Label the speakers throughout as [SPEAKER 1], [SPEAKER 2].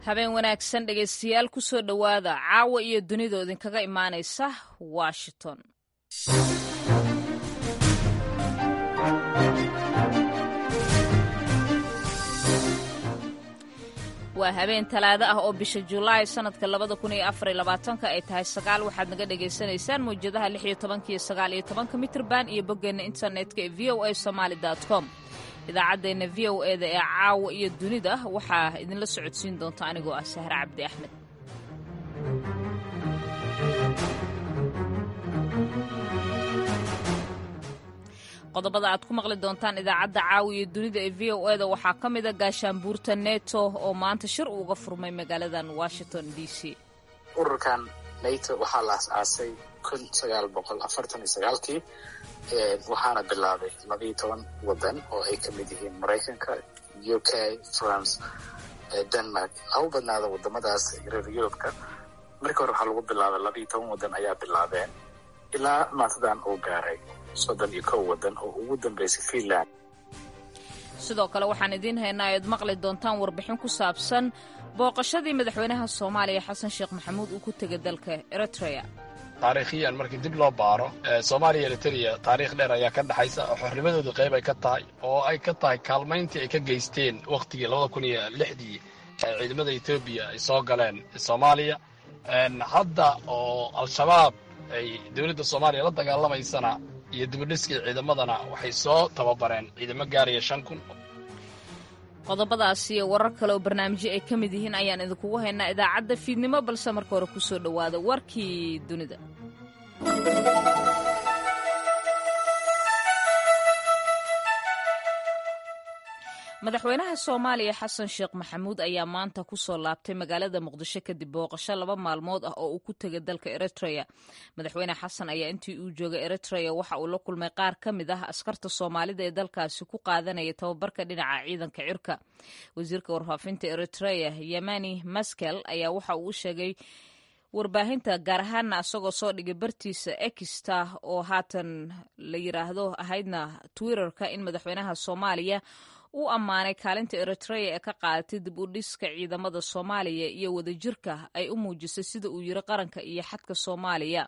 [SPEAKER 1] habeen wanaagsan dhegaystayaal ku soo dhowaada caawa iyo dunida idinkaga imaanaysa washington waa habeen talaado ah oo bisha julaay sannadka labada kun iyo afar iyo labaatanka ay tahay sagaal waxaad naga dhagaysanaysaan mawjadaha lix iyo tobanka iyo sagaal iyo tobanka mitrban iyo boggeenna internetka ee v o a somaali com idaacaddeenna v o e da ee caawa iyo dunida waxaa idinla socodsiin doonta anigoo ah sahre cabdi axmed qodobada aad ku maqli doontaan idaacadda caawa iyo dunida ee v o e da waxaa ka mida gaashaanbuurta neto oo maanta shir uga furmay magaaladan washington d c
[SPEAKER 2] ururkan nato waxaa la as-aasay kun sagaal boqol afartan iyo sagaalkii waxaana bilaabay labayo toban waddan oo ay ka mid yihiin maraykanka u k france denmark ha u badnaada wadamadaas reer yurubka markii hore waxaa lagu bilaabay labayo toban waddan ayaa bilaabeen ilaa maantadan uu gaaray soddon iyo kow waddan oo ugu dambeysay finland
[SPEAKER 1] sidoo kale waxaan idiin haynaa ayaad maqli doontaan warbixin ku saabsan booqashadii madaxweynaha soomaaliya xasan sheekh maxamuud uu ku tegay dalka eritrea
[SPEAKER 3] taariikhiyan markii dib loo baaro soomaaliya eritrea taariikh dheer ayaa ka dhexaysa oo xornimadooda qayb ay ka tahay oo ay ka tahay kaalmayntii ay ka geysteen wakhtigii labada kun iyo lixdii ee ciidamada etoobiya ay soo galeen soomaaliya hadda oo al-shabaab ay dowladda soomaaliya la dagaalamaysana iyo dibadhiskii ciidamadana waxay soo tababareen ciidamo gaaraya shan kun
[SPEAKER 1] qodobadaas iyo warar kale oo barnaamijyo ay ka mid yihiin ayaan idinkugu haynaa idaacadda fiidnimo balse marka hore kusoo dhowaada warkii dunida madaxweynaha soomaaliya xasan sheekh maxamuud ayaa maanta ku soo laabtay magaalada muqdisho kadib booqasho laba maalmood ah oo uu ku tegay dalka eritrea madaxweyne xasan ayaa intii uu joogay eritrea waxa uu la kulmay qaar ka mid ah askarta soomaalida ee dalkaasi ku qaadanaya tababarka dhinaca ciidanka cirka wasiirka warfaafinta eritrea yemani maskel ayaa waxa uu u sheegay warbaahinta gaar ahaana asagoo soo dhigay bartiisa exta oo haatan la yiraahdo ahaydna twitterka in madaxweynaha soomaaliya uu ammaanay kaalinta eritrea ee ka qaadatay dib u dhiska ciidamada soomaaliya iyo wadajirka ay u muujisay sida uu yiri qaranka iyo xadka soomaaliya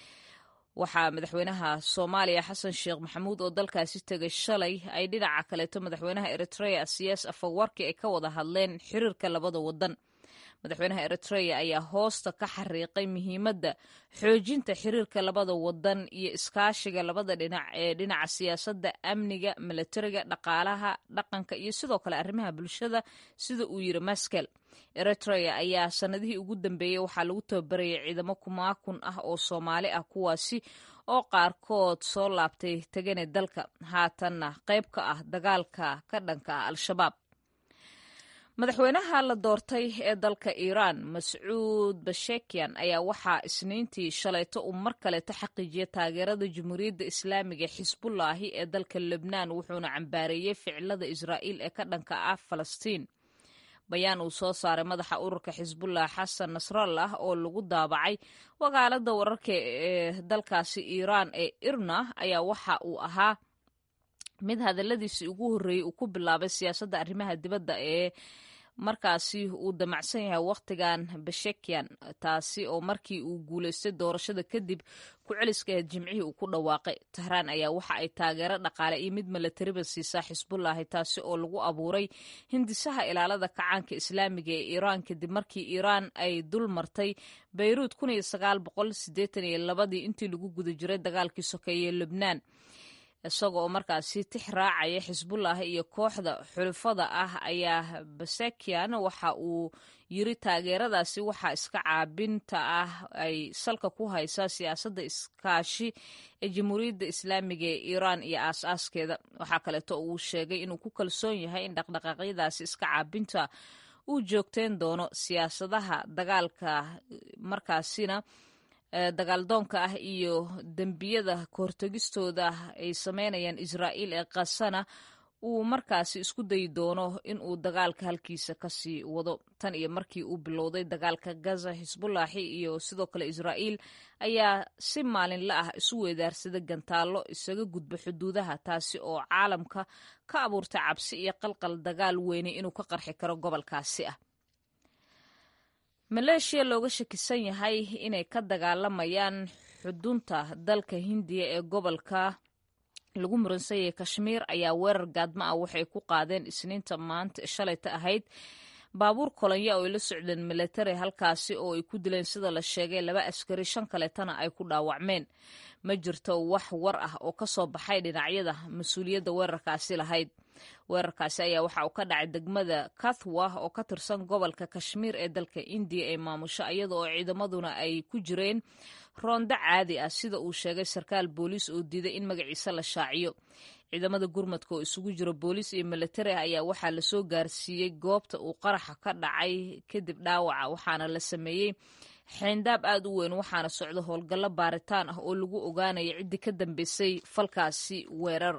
[SPEAKER 1] waxaa madaxweynaha soomaaliya xasan sheekh maxamuud oo dalkaasi tegay shalay ay dhinaca kaleeto madaxweynaha eritrea siyaas afawarki ay ka wada hadleen xiriirka labada wadan madaxweynaha eritrea ayaa hoosta ka xariiqay muhiimadda xoojinta xiriirka labada wadan iyo iskaashiga labada dhinac ee dhinaca siyaasadda amniga milatariga dhaqaalaha dhaqanka iyo sidoo kale arrimaha bulshada sida uu yiri maskel eritrea ayaa sanadihii ugu dambeeyey waxaa lagu tababarayay ciidamo kumaakun ah oo soomaali ah kuwaasi oo qaarkood soo laabtay tegane dalka haatanna qayb ka ah dagaalka ka dhanka ah al-shabaab madaxweynaha la doortay ee dalka iiraan mascuud bashekian ayaa waxaa isniintii shalayto uu mar kaleeto xaqiijiyay taageerada jamhuuriyadda islaamiga ee xisbullaahi ee dalka lebnaan wuxuuna cambaareeyey ficilada israa'iil ee ka dhanka ah falastiin bayaan uu soo saaray madaxa ururka xisbullah xasan nasrallah oo lagu daabacay wakaalada wararka ee dalkaasi iiraan ee irna ayaa waxa uu ahaa mid hadaladiisii ugu horreeyey uu ku bilaabay siyaasadda arrimaha dibadda ee markaasi uu damacsan yahay wakhtigan bashekian taasi oo markii uu guulaystay doorashada kadib ku celiskaheed jimcihii uu ku dhawaaqay tahraan ayaa waxa ay taageero dhaqaale iyo mid milatariba siisaa xisbullaahi taasi oo lagu abuuray hindisaha ilaalada kacaanka islaamiga ee iiraan kadib markii iiraan ay dul martay bayruud labadii intii lagu guda jiray dagaalkii sokeeye lebnaan isaga oo markaasi tix raacaya xisbullah iyo kooxda xulufada ah ayaa basakian waxa uu yiri taageeradaasi waxaa iska caabinta ah ay salka ku haysaa siyaasadda iskaashi ee jamhuuriyadda islaamiga ee iiraan iyo aas-aaskeeda waxaa kaleeto uu sheegay inuu ku kalsoon yahay in dhaqdhaqaaqyadaasi iska caabinta uu joogteyn doono siyaasadaha dagaalka markaasina dagaaldoonka ah iyo dembiyada kahortegistooda ay sameynayaan israa'iil ee kasana uu markaasi isku dayi doono in uu dagaalka halkiisa kasii wado tan iyo markii uu bilowday dagaalka gaza xisbullaahi iyo sidoo kale israa'iil ayaa si maalinla ah isu weedaarsada gantaallo isaga gudba xuduudaha taasi oo caalamka ka abuurtay cabsi iyo qalqal dagaal weyne inuu ka qarxi karo gobolkaasi ah maleeshiya looga shakisan yahay inay ka dagaalamayaan xudunta dalka hindiya ee gobolka lagu muransanyahay kashmiir ayaa weerar gaadma ah waxay ku qaadeen isniinta maanta shalayta ahayd baabuur kolonyo oo ay la socdeen milatari halkaasi oo ay ku dileen sida la sheegay laba askari shan kaleetana ay ku dhaawacmeen ma jirto wax war ah oo ka soo baxay dhinacyada mas-uuliyadda weerarkaasi lahayd weerarkaasi ayaa waxa uu ka dhacay degmada kathwa oo ka tirsan gobolka kashmiir ee dalka indiya ee maamusho iyada oo ciidamaduna ay ku jireen roondo caadi ah sida uu sheegay sarkaal booliis oo diiday in magaciisa la shaaciyo ciidamada gurmadka oo isugu jira booliis iyo milatari ah ayaa waxaa lasoo gaarsiiyey goobta uu qaraxa ka dhacay kadib dhaawaca waxaana la sameeyey xeyndaab aad u weyn waxaana socda howlgallo baaritaan ah oo lagu ogaanaya ciddii ka dambeysay falkaasi weerar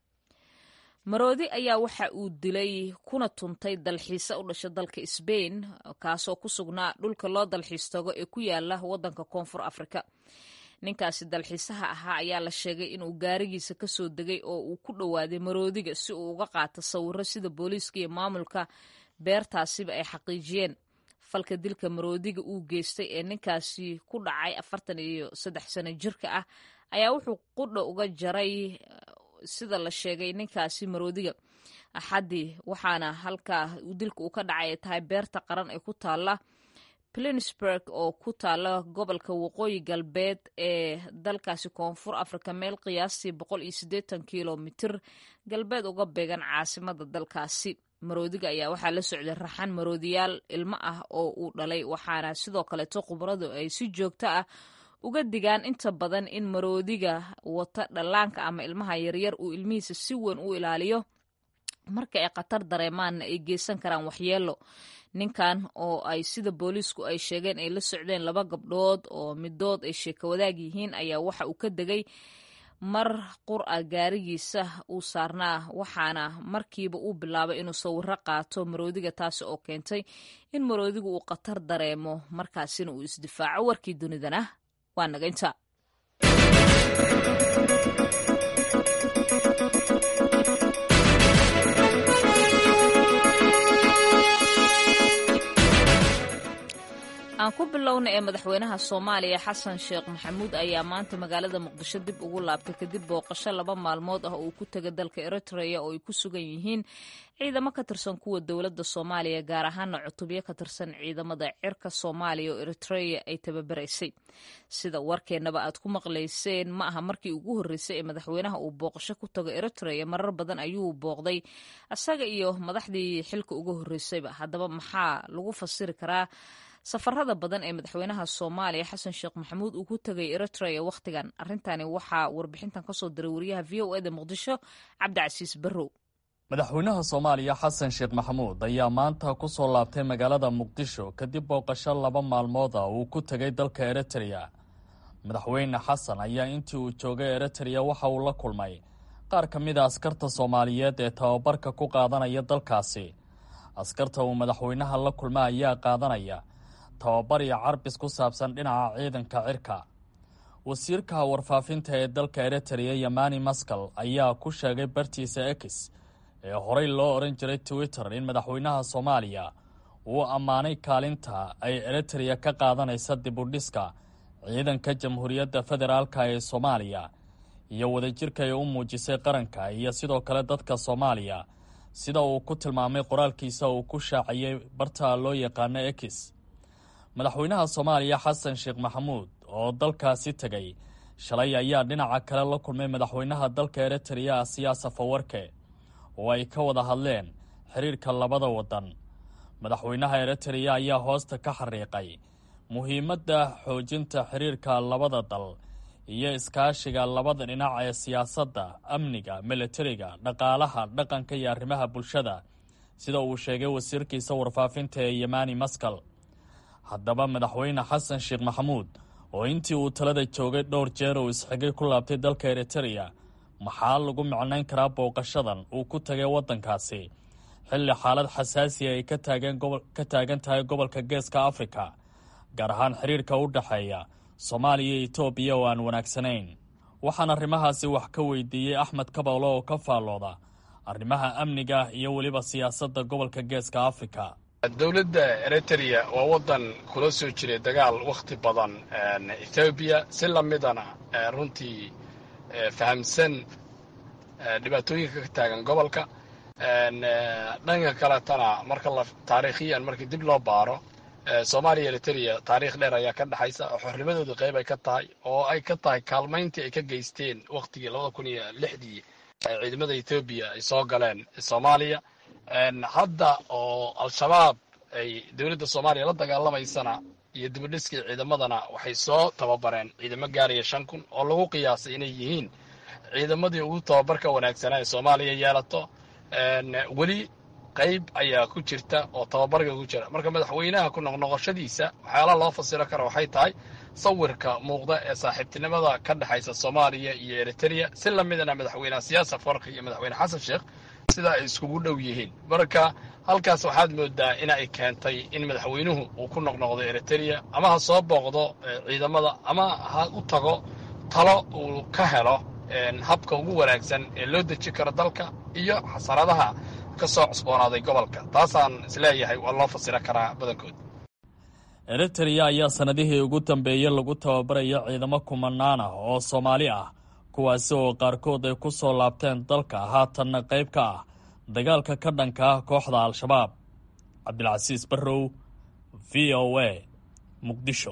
[SPEAKER 1] maroodi ayaa waxa uu dilay kuna tuntay dalxiise u dhasha dalka sbain kaasoo ku sugnaa dhulka loo dalxiis tago ee ku yaala waddanka koonfur afrika ninkaasi dalxiisaha ahaa ayaa la sheegay inuu gaarigiisa ka soo degay oo uu ku dhowaaday maroodiga si uu uga qaato sawiro sida booliiska iyo maamulka beertaasiba ay xaqiijiyeen falka dilka maroodiga uu geystay ee ninkaasi ku dhacay afartan iyo saddex sano jirka ah ayaa wuxuu qudha uga jaray sida la sheegay ninkaasi maroodiga axaddii waxaana halkaa dilka uu ka dhacay ay tahay beerta qaran ee ku taalla plinsburg oo ku taalla gobolka waqooyi galbeed ee dalkaasi koonfur afrika meel qiyaastii boqol iyo siddeetan kilomitir galbeed uga beegan caasimada dalkaasi maroodiga ayaa waxaa la socday raxan maroodiyaal ilmo ah oo uu dhalay waxaana sidoo kaleeto khubaradu ay si joogto ah uga digaan inta badan in maroodiga wata dhallaanka ama ilmaha yaryar uu ilmihiisa si weyn u ilaaliyo marka ay khatar dareemaanna ay geysan karaan waxyeelo ninkan oo ay sida booliisku ay sheegeen ay la socdeen laba gabdhood oo midood ay sheeko wadaag yihiin ayaa waxa uu ka degay mar qur-a gaarigiisa uu saarnaa waxaana markiiba uu bilaabay inuu sawiro qaato maroodiga taasi oo keentay in maroodigu uu khatar dareemo markaasina uu isdifaaco warkii dunidana waa naga inta aan ku bilowna ee madaxweynaha soomaaliya xasan sheekh maxamuud ayaa maanta magaalada muqdisho dib ugu laabtay kadib booqasho laba maalmood ah oo uu ku tegay dalka eritrea oo ay ku sugan yihiin ciidamo ka tirsan kuwa dowladda soomaaliya gaar ahaana cutubyo ka tirsan ciidamada cirka soomaaliya oo eritrea ay tababaraysay sida warkeennaba aad ku maqlayseen ma aha markii ugu horreysay ee madaxweynaha uu booqasho ku tago eritrea marar badan ayuu booqday isaga iyo madaxdii xilka uga horreysayba haddaba maxaa lagu fasiri karaa safarada badan ee madaxweynaha soomaaliya xasan sheekh maxamuud uu ku tegay eritrea wakhtigan arrintani waxaa warbixintan kasoo diray wariyaha v o eda muqdisho cabdicasiis barrow
[SPEAKER 4] madaxweynaha soomaaliya xasan sheekh maxamuud ayaa maanta ku soo laabtay magaalada muqdisho kadib booqasho laba maalmood ah uu ku tegay dalka eritrea madaxweyne xasan ayaa intii uu joogay eritrea waxa uu la kulmay qaar ka mid a askarta soomaaliyeed ee tababarka ku qaadanaya dalkaasi askarta uu madaxweynaha la kulma ayaa qaadanaya tababar iyo carbis ku saabsan dhinaca ciidanka cirka wasiirka warfaafinta ee dalka eritrea yamani maskal ayaa ku sheegay bartiisa ex ee horey loo odhan jiray twitter in madaxweynaha soomaaliya uu ammaanay kaalinta ay eritrea ka qaadanaysa dibudhiska ciidanka jamhuuriyadda federaalka ee soomaaliya iyo wadajirka ay u muujisay qaranka iyo sidoo kale dadka soomaaliya sida uu ku tilmaamay qoraalkiisa uu ku shaaciyey barta loo yaqaano ex madaxweynaha soomaaliya xasan sheekh maxamuud oo dalkaasi tegay shalay ayaa dhinaca kale la kulmay madaxweynaha dalka eritrea siyaasa fawarke oo ay ka wada hadleen xiriirka labada waddan madaxweynaha eritrea ayaa hoosta ka xariiqay muhiimadda xoojinta xiriirka labada dal iyo iskaashiga labada dhinac ee siyaasadda amniga militariga dhaqaalaha dhaqanka iyo arrimaha bulshada sida uu sheegay wasiirkiisa warfaafinta ee yamani maskal haddaba madaxweyne xasan sheekh maxamuud oo intii uu talada joogay dhowr jeer uu isxigay ku laabtay dalka eritrea maxaa lagu micnayn karaa booqashadan uu ku tagay waddankaasi xilli xaalad xasaasiya ay ka taagan tahay gobolka geeska afrika gaar ahaan xiriirka u dhexeeya soomaaliya iyo etoobiya oo aan wanaagsanayn waxaan arrimahaasi wax ka weydiiyey axmed kabawlo oo ka faallooda arrimaha amniga iyo weliba siyaasadda gobolka geeska afrika
[SPEAKER 3] dowladda eritrea waa waddan kula soo jiray dagaal wakhti badan ethoobiya si lamidana runtii fahamsan dhibaatooyinka ka taagan gobolka dhanka kaletana marka la taariikhiyan markii dib loo baaro soomaaliya eritrea taariikh dheer ayaa ka dhexaysa oo xornimadooda qayb ay ka tahay oo ay ka tahay kaalmayntii ay ka geysteen wakhtigii labada kun iyo lixdii ciidamada ethoobiya ay soo galeen soomaaliya hadda oo al-shabaab ay dowladda soomaaliya la dagaalamaysana iyo dibadhiskii ciidamadana waxay soo tababareen ciidamo gaaraya shan kun oo lagu qiyaasay inay yihiin ciidamadii ugu tababarka wanaagsanaa ee soomaaliya yeelato weli qayb ayaa ku jirta oo tababarka ku jira marka madaxweynaha ku noqnoqoshadiisa waxyaalaha loo fasiro kara waxay tahay sawirka muuqda ee saaxiibtinimada ka dhexaysa soomaaliya iyo eritrea si lamidana madaxweyneha siyaasa farki iyo madaxweyne xasan sheekh sida ay iskugu dhow yihiin marka halkaas waxaad moodaa in ay keentay in madaxweynuhu uu ku noqnoqdo eritrea ama ha soo booqdo ciidamada ama ha u tago talo uu ka helo habka ugu wanaagsan ee loo deji karo dalka iyo xasaradaha ka soo cusboonaaday gobolka taasaan isleeyahay waa loo fasiro karaa badankood
[SPEAKER 4] eritrea ayaa sannadihii ugu dambeeyey lagu tababaraya ciidamo kumanaan ah oo soomaali ah kuwaasi oo qaarkood ay ku soo laabteen dalka haatanna qayb ka ah dagaalka ka dhanka ah kooxda al-shabaab cabdilcasiis barrow v o a muqdisho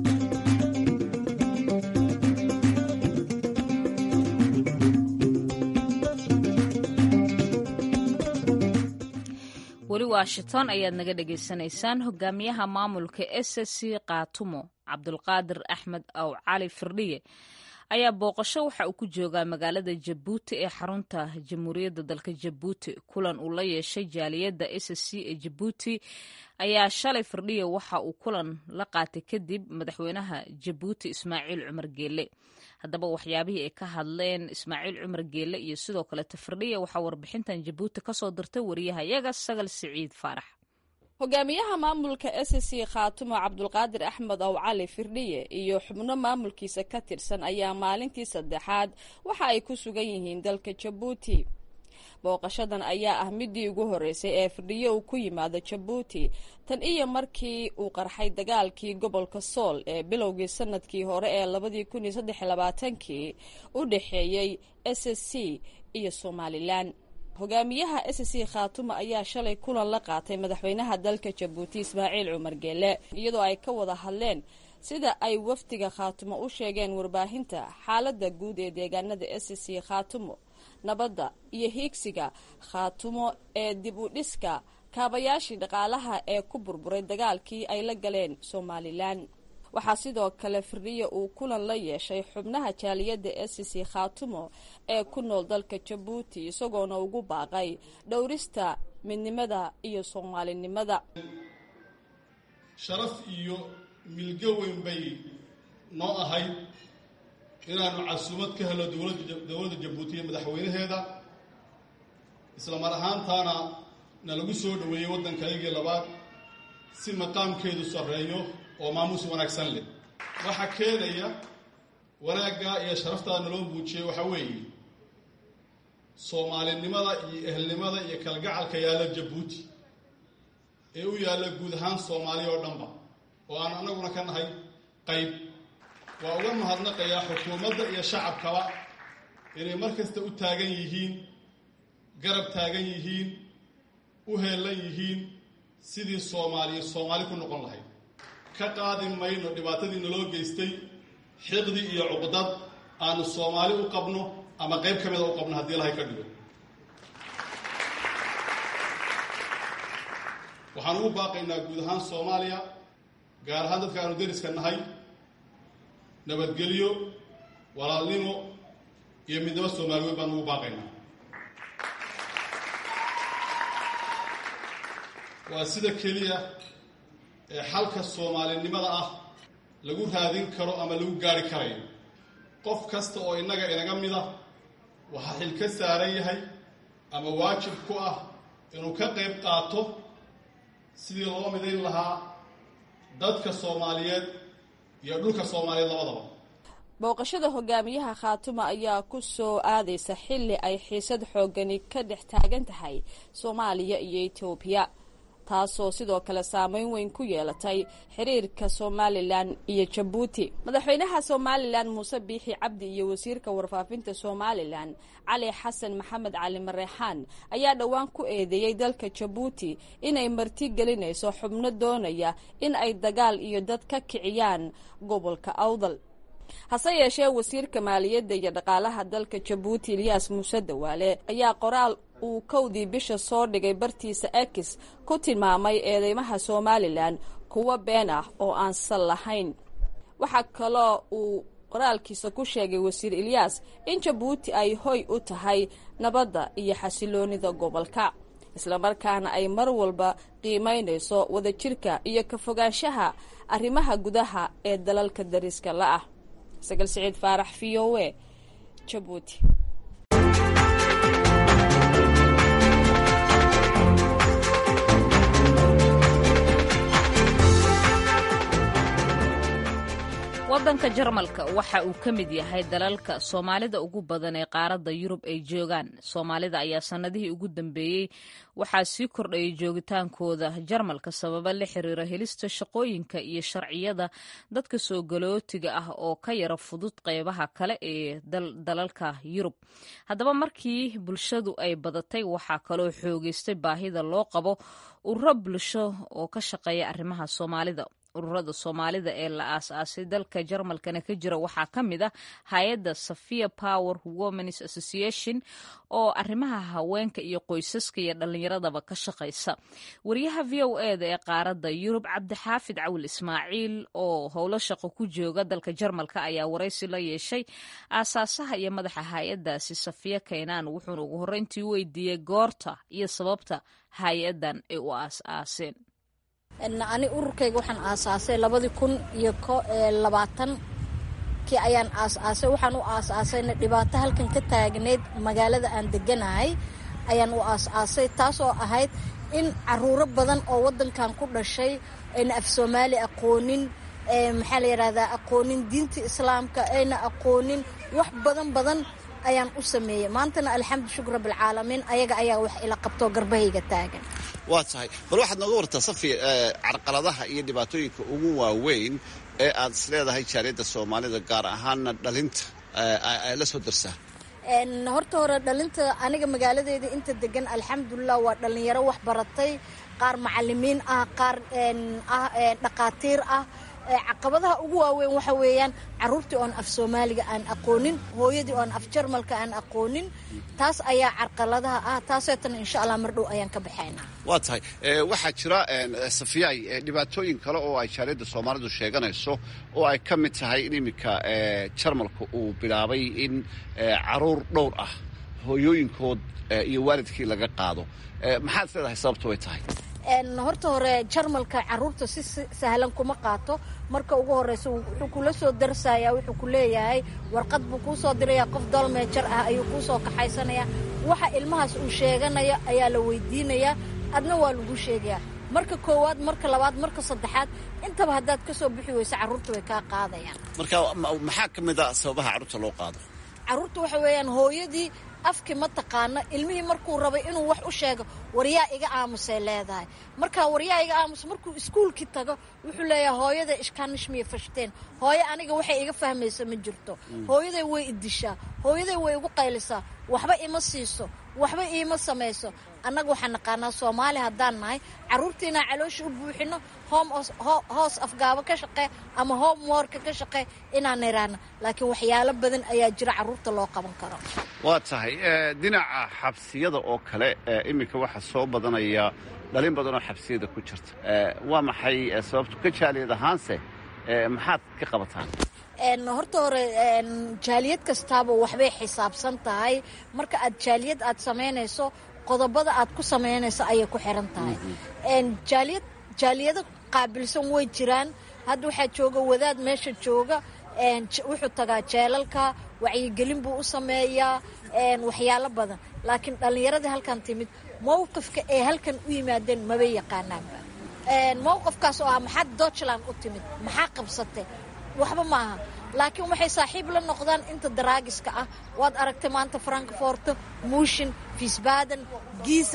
[SPEAKER 1] weli washington ayaad naga dhagaysanaysaan hogaamiyaha maamulka s c kaatumo cabdulqaadir axmed aw cali firdhiye ayaa booqasho waxa uu ku joogaa magaalada jabuuti ee xarunta jamhuuriyadda dalka jabuuti kulan uu la yeeshay jaaliyadda s c ee jabuuti ayaa shalay firdhiye waxa uu kulan la qaatay kadib madaxweynaha jabuuti ismaaciil cumar geele haddaba waxyaabihii ay ka hadleen ismaaciil cumar geele iyo sidoo kaleto firdhiye waxaa warbixintan jabuuti kasoo dirtay wariyahayaga sagal siciid faarax
[SPEAKER 5] hogaamiyaha maamulka s c khaatumo cabdulqaadir axmed ow cali firdhiye iyo xubno maamulkiisa ka tirsan ayaa maalintii saddexaad waxa ay ku sugan yihiin dalka jabuuti booqashadan ayaa ah midii ugu horreysay ee firdhiye uu ku yimaado jabuuti tan iyo markii uu qarxay dagaalkii gobolka sool ee bilowgii sanadkii hore ee labadii kun iyo saddex labaatankii u dhexeeyey s c iyo somalilan hogaamiyaha s c khaatumo ayaa shalay kulan la qaatay madaxweynaha dalka jabuuti ismaaciil cumar geele iyadoo ay ka wada hadleen sida ay wafdiga khaatumo u sheegeen warbaahinta xaaladda guud ee deegaanada s c khaatumo nabadda iyo hiigsiga khaatumo ee dib u dhiska kaabayaashii dhaqaalaha ee ku burburay dagaalkii ay la galeen somalilan waxaa sidoo kale firdhiye uu kulan la yeeshay xubnaha jaaliyadda s c khaatumo ee ku nool dalka jabuuti isagoona ugu baaqay dhowrista midnimada iyo soomaalinimada
[SPEAKER 6] sharaf iyo milgo weyn bay noo ahayd inaanu casuumad ka helo dowladda jabuuti iyo madaxweynaheeda isla mar ahaantaana nalagu soo dhoweeyey waddankaygii labaad si maqaamkeedu sarreeyo oo maamuus wanaagsan leh waxaa keenaya wanaaggaa iyo sharaftaa naloo muujiyey waxaa weeye soomaalinimada iyo ehelnimada iyo kalgacalka yaalla jabuuti ee u yaalla guud ahaan soomaaliya oo dhanba oo aan annaguna ka nahay qayb waa uga mahadnaqayaa xukuumadda iyo shacabkaba inay mar kasta u taagan yihiin garab taagan yihiin u heellan yihiin sidii soomaaliya soomaali ku noqon lahayd ka qaadi mayno dhibaatadii naloo geystay xiqdi iyo cuqdad aanu soomaali u qabno ama qayb ka mida u qabno haddii ilahay ka dhigo waxaan ugu baaqaynaa guud ahaan soomaaliya gaar ahaan dadka aanu deriska nahay nabadgelyo walaalnimo iyo midnimo soomaali weyn baan ugu baaqaynaa waa sida keliya ee xalka soomaalinimada ah lagu raadin karo ama lagu gaari karayo qof kasta oo innaga inaga mida waxaa xil ka saaran yahay ama waajib ku ah inuu ka qayb qaato sidii loo midayn lahaa dadka soomaaliyeed iyo dhulka soomaaliyeed labadaba
[SPEAKER 5] booqashada hogaamiyaha khaatuma ayaa ku soo aadaysa xilli ay xiisad xoogani ka dhex taagan tahay soomaaliya iyo etoobiya taasoo sidoo kale saameyn weyn ku yeelatay xiriirka somalilan iyo jabuuti madaxweynaha somalilan muuse biixi cabdi iyo wasiirka warfaafinta somalilan cali xasan maxamed cali mareexaan ayaa dhowaan ku eedeeyey dalka jabuuti inay marti gelinayso xubno doonaya in ay dagaal iyo dad ka kiciyaan gobolka awdal hase yeeshee wasiirka maaliyadda iyo dhaqaalaha dalka jabuuti ilyaas muuse dawaale ayaa qoraal uu kowdii bisha soo dhigay bartiisa ekis ku tilmaamay eedeymaha somalilan kuwo been ah oo aan sal lahayn waxaa kaloo uu qoraalkiisa ku sheegay wasiir ilyaas in jabuuti ay hoy u tahay nabadda iyo xasiloonida gobolka islamarkaana ay mar walba qiimaynayso wadajirka iyo ka fogaanshaha arrimaha gudaha ee dalalka dariska la-ah sagal siciid faarax v o e jabuuti
[SPEAKER 1] waddanka jarmalka waxa uu ka mid yahay dalalka soomaalida ugu badan ee qaaradda yurub ay joogaan soomaalida ayaa sannadihii ugu dambeeyey waxaa sii kordhayay joogitaankooda jarmalka sababa la xiriira helista shaqooyinka iyo sharciyada dadka soo galootiga ah oo ka yara fudud qeybaha kale ee dalalka yurub haddaba markii bulshadu ay badatay waxaa kaloo xoogeystay baahida loo qabo ururo bulsho oo ka shaqeeya arrimaha soomaalida ururada soomaalida ee la aas-aasay dalka jarmalkana ka jira waxaa ka mid ah hay-adda safia power womens association oo arrimaha haweenka iyo qoysaska iyo dhallinyaradaba ka shaqaysa wariyaha v o eda ee qaaradda yurub cabdixaafid cawil ismaaciil oo howlo shaqo ku jooga dalka jarmalka ayaa waraysi la yeeshay aasaasaha iyo madaxa hay-addaasi safiya kaynaan wuxuuna ugu horreyntii weydiiyey goorta iyo sababta hay-addan ay u aas-aaseen
[SPEAKER 7] ani ururkayga waxaan aasaasay labadii kun iyo labaatan kii ayaan aasaasay waxaan u aasaasayna dhibaato halkan ka taagneyd magaalada aan deganahay ayaan u aasaasay taasoo ahayd in caruuro badan oo wadankan ku dhashay ayna af soomaali aqoonin maxaa la yidhahdaa aqoonin diinta islaamka ayna aqoonin wax badan badan ayaan u sameeyey maantana alxamdu shukr rabbilcaalamiin ayaga ayaa wax ila qabtoo garbahayga taagan
[SPEAKER 8] waa tahay bal waxaad nooga wartaa safi carqaladaha iyo dhibaatooyinka ugu waaweyn ee aad is leedahay jaaliyadda soomaalida gaar ahaana dhalinta la soo darsaa
[SPEAKER 7] horta hore dhalinta aniga magaaladeeda inta degan alxamdulilah waa dhalinyaro wax baratay qaar macalimiin ah qaar ah dhaqaatiir ah caqabadaha ugu waaweyn waxa weeyaan caruurtii oon af soomaaliga aan aqoonin hooyadii oon af jarmalka aan aqoonin taas ayaa carqaladaha ah taaseetana insha allah mar dhow ayaan ka baxaynaa
[SPEAKER 8] waa tahay waxaa jira safiyay dhibaatooyin kale oo ay jaaliyadda soomaalidu sheeganayso oo ay ka mid tahay in iminka jarmalka uu bilaabay in caruur dhowr ah hooyooyinkood iyo waalidkii laga qaado maxaad is leedahay sababtu way tahay
[SPEAKER 7] horta hore jarmalka caruurta si sahlan kuma qaato marka ugu horeysa wuxuu kula soo darsayaa wuxuu ku leeyahay warqad buu kuu soo dirayaa qof dalmeejar ah ayuu kuu soo kaxaysanayaa waxa ilmahaas uu sheeganaya ayaa la weydiinayaa adna waa lagu sheegayaa marka koowaad marka labaad marka saddexaad intaba haddaad ka soo bixi weysa carruurta way kaa qaadayaan
[SPEAKER 8] marka maxaa ka mid a sababaha carruurta loo qaado
[SPEAKER 7] carruurta waxa weeyaan hooyadii afkii ma taqaano ilmihii markuu rabay inuu wax u sheego waryaa iga aamusay leedahay markaa waryaa iga aamus markuu iskuulkii tago wuxuu leeyahay hooyada ishkaanishmiya fashteen hooyo aniga waxay iga fahmaysa ma jirto hooyaday way idishaa hooyaday way igu qaylisaa waxba ima siiso waxba iima samayso annaga waxaan naqaanaa soomaali haddaan nahay carruurtiinaa caloosha u buuxino hoos afgaabo ka shaqee ama homeworka ka shaqee inaan iraana laakiin waxyaalo badan ayaa jira carruurta loo qaban karo
[SPEAKER 8] waa tahay dhinaca xabsiyada oo kale iminka waxaa soo badanaya dhalin badan oo xabsiyada ku jirta waa maxay sababtu ka jaaliyad ahaanse maxaad ka qabataan
[SPEAKER 7] horta hore jaaliyad kastaaba waxbay xisaabsan tahay marka aad jaaliyad aad samaynayso qodobada aad ku samaynayso ayay ku xiran tahay jaaliyad jaaliyado qaabilsan way jiraan hadda waxaa jooga wadaad meesha jooga wuxuu tagaa jeelalka wacyigelin buu u sameeyaa waxyaalo badan laakiin dhallinyaradii halkan timid mowqifka ay halkan u yimaadeen mabay yaqaanaanba mowqifkaas oo ah maxaad doojland u timid maxaa qabsatay waxba ma aha laakiin waxay saaxiib la noqdaan inta daraagiska ah waad aragtay maanta frankforto muushin fiisbaden giisan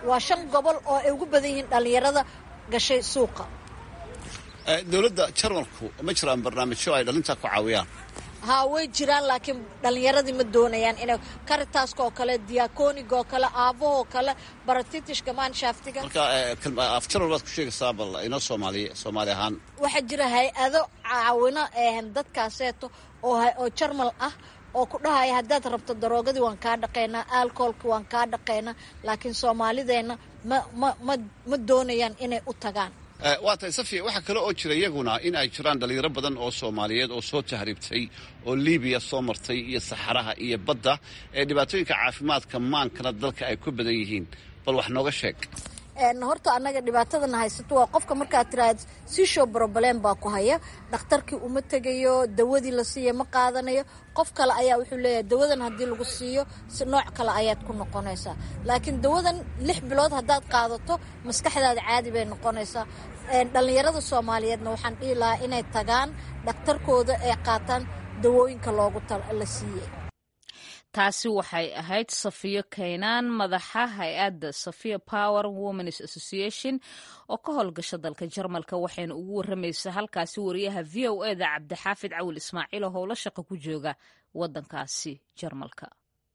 [SPEAKER 7] waa shan gobol oo ay ugu badan yihiin dhallinyarada gashay suuqa
[SPEAKER 8] dowladda jarmalku ma jiraan barnaamijyo ay dhalintaa ku caawiyaan
[SPEAKER 7] haa way jiraan laakiin dhallinyaradii ma doonayaan inay karitaska oo kale diakoniga oo kale aabahoo kale baratitishka maanshaftiga
[SPEAKER 8] marka af jarmal baad ku sheegaysaa bal inoo soomaaliye soomaali ahaan
[SPEAKER 7] waxaa jira hay-ado caawino dadkaaseeto oo jarmal ah oo ku dhahaya haddaad rabto daroogadii waan kaa dhaqaynaa alcoholki waan kaa dhaqaynaa laakiin soomaalideenna ma ma ma ma doonayaan inay u tagaan
[SPEAKER 8] waa tahay safiya waxaa kale oo jira iyaguna in ay jiraan dhalinyaro badan oo soomaaliyeed oo soo tahriibtay oo libiya soo martay iyo saxaraha iyo badda ee dhibaatooyinka caafimaadka maankana dalka ay ku badan yihiin bal wax nooga sheeg
[SPEAKER 7] horta annaga dhibaatadana haysato waa qofka markaad tiraahd sishow broblem baa ku haya dhakhtarkii uma tegayo dawadii la siiya ma qaadanayo qof kale ayaa wuxuu leeyahay dawadan haddii lagu siiyo si nooc kale ayaad ku noqonaysaa laakiin dawadan lix bilood haddaad qaadato maskaxdaada caadi bay noqonaysaa dhallinyarada soomaaliyeedna waxaan dhihi lahaa inay tagaan dhakhtarkooda ee qaataan dawooyinka loogu la siiyey
[SPEAKER 1] taasi waxay ahayd safiyo kaynaan madaxa hay-adda safiya power womens association oo ka howlgasha dalka jarmalka waxayna ugu waramaysaa halkaasi wariyaha v o e da cabdixaafid cawil ismaaciil oo howlo shaqo ku jooga wadankaasi jarmalka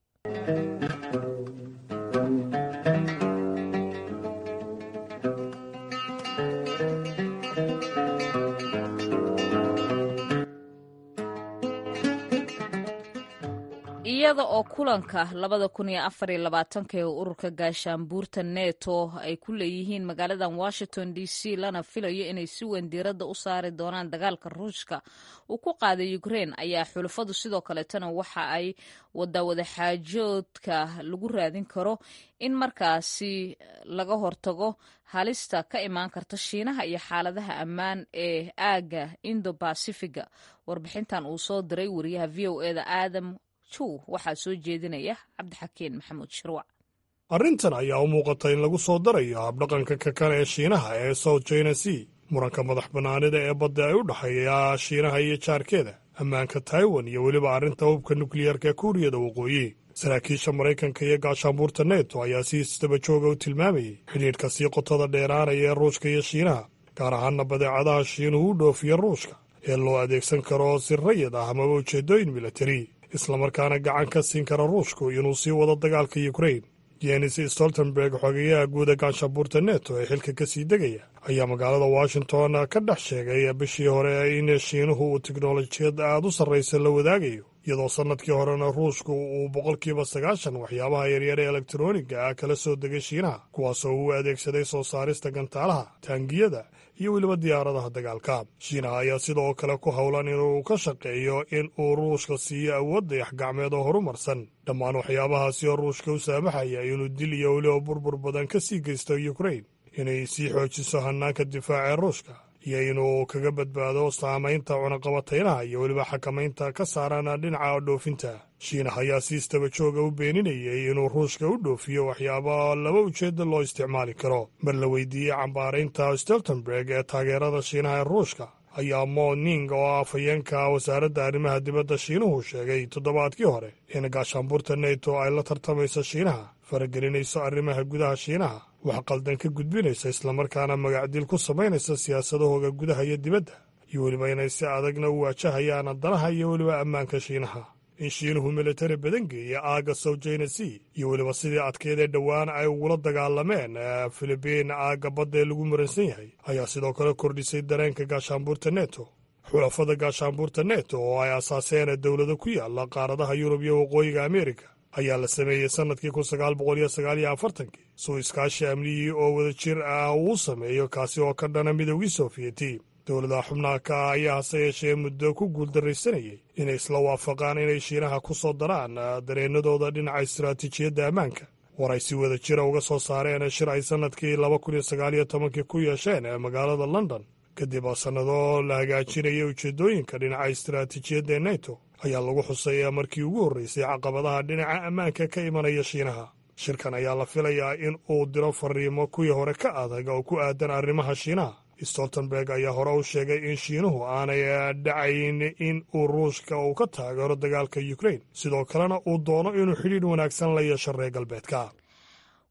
[SPEAKER 1] iyada oo kulanka labada kun iyo afar iyo labaatanka ee ururka gaashaanbuurta neto ay ku leeyihiin magaaladan washington d c lana filayo inay si weyn diiradda u saari doonaan dagaalka ruushka uu ku qaaday ukraine ayaa xulafadu sidoo kaleetana waxa ay wadaa wadaxaajoodka lagu raadin karo in markaasi laga hortago halista ka imaan karta shiinaha iyo xaaladaha ammaan ee aaga indo bacifiga warbixintan uu soo diray wariyaha v o eda aadam waxaa soo jeedinaya cabdixakiin maxamuud shirwac
[SPEAKER 9] arrintan ayaa u muuqata in lagu soo darayo habdhaqanka kakan ee shiinaha ee south china sea muranka madax bannaanida ee badda ay u dhexeeya shiinaha iyo jaarkeeda ammaanka taiwan iyo weliba arrinta hubka nukliyeerka kuuriyada waqooyi saraakiisha maraykanka iyo gaashaanbuurta neto ayaa si isdaba jooga u tilmaamayay xidhiidhka sii qotada dheeraanaya ee ruushka iyo shiinaha gaar ahaana badeecadaha shiinuhu u dhoofiya ruushka ee loo adeegsan karo si rayid ah amaba ujeeddooyin militari islamarkaana gacan ka siin kara ruushku inuu sii wado dagaalka yukrain jenis stoltenberg xogeyaha guuda gaashaanbuurta neto ee xilka ka sii degaya ayaa magaalada washington ka dhex sheegay bishii hore in shiinuhu uu tiknolojiyad aad u sarraysa la wadaagayo iyadoo sannadkii horena ruushku uu boqolkiiba sagaashan waxyaabaha yaryar ee elektroniga ah kala soo degay shiinaha kuwaasoo uu adeegsaday soo saarista gantaalaha taangiyada iyo weliba diyaaradaha dagaalka shiinaha ayaa sidoo kale ku howlan inuu ka shaqeeyo in uu ruushka siiyo awood dayax gacmeed oo horumarsan dhammaan waxyaabahaasi oo ruushka u saamaxaya inuu dil iyo weliba burbur badan ka sii geysto yukrain inay sii xoojiso hannaanka difaaca ee ruushka iyo inuu kaga badbaado saamaynta cunaqabataynaha iyo weliba xakamaynta ka saaran dhinaca dhoofinta shiinaha ayaa si istaba jooga u beeninayay inuu ruushka u dhoofiyo waxyaaba laba ujeedda loo isticmaali karo mar la weydiiyey cambaaraynta stoltenberg ee taageerada shiinaha ee ruushka ayaa mo ning oo afhayeenka wasaaradda arrimaha dibadda shiinuhu sheegay toddobaadkii hore in gaashaanbuurta neto ay la tartamayso shiinaha faragelinayso arrimaha gudaha shiinaha wax qaldan ka gudbinaysa islamarkaana magacdil ku samaynaysa siyaasadahooga gudaha iyo dibadda iyo weliba inay si adagna u waajahayaan danaha iyo weliba ammaanka shiinaha in shiinuhu militari badan geeya aagga sowjayna sea iyo weliba sidii adkeedee dhowaan ay ugula dagaalameen filibiin aagga badda ee lagu muransan yahay ayaa sidoo kale kordhisay dareenka gaashaanbuurta neto xulafada gaashaanbuurta neto oo ay asaaseen dowlado ku yaala qaaradaha yurub iyo waqooyiga ameerika ayaa la sameeyey sannadkii kun sagaal boqol iyo sagaal iyo afartankii suu iskaashi amniyii oo wada jir ah uu sameeyo kaasi oo ka dhana midoogii soofiyeti dowladaha xubnaha ka ah ayaa hase yeeshee muddo ku guuldarraysanayay inay isla waafaqaan inay shiinaha ku soo daraan dareennadooda dhinaca istaraatiijiyadda ammaanka war ay si wada jira uga soo saareen shir ay sannadkii laba kun iyo sagaal iyo tobankii ku yeesheen ee magaalada london kadib sannado la hagaajinaya ujeeddooyinka dhinaca istaraatiijiyadda ee neto ayaa lagu xusay markii ugu horreysay caqabadaha dhinaca ammaanka ka imanaya shiinaha shirkan ayaa la filayaa in uu diro fariimo kuwii hore ka adag oo ku aadan arrimaha shiinaha stoltenberg ayaa hore u sheegay in shiinuhu aanay dhacayn in uu ruushka uu ka taageero dagaalka yukrain sidoo kalena uu doono inuu xidhiidh wanaagsan la yeesho reer galbeedka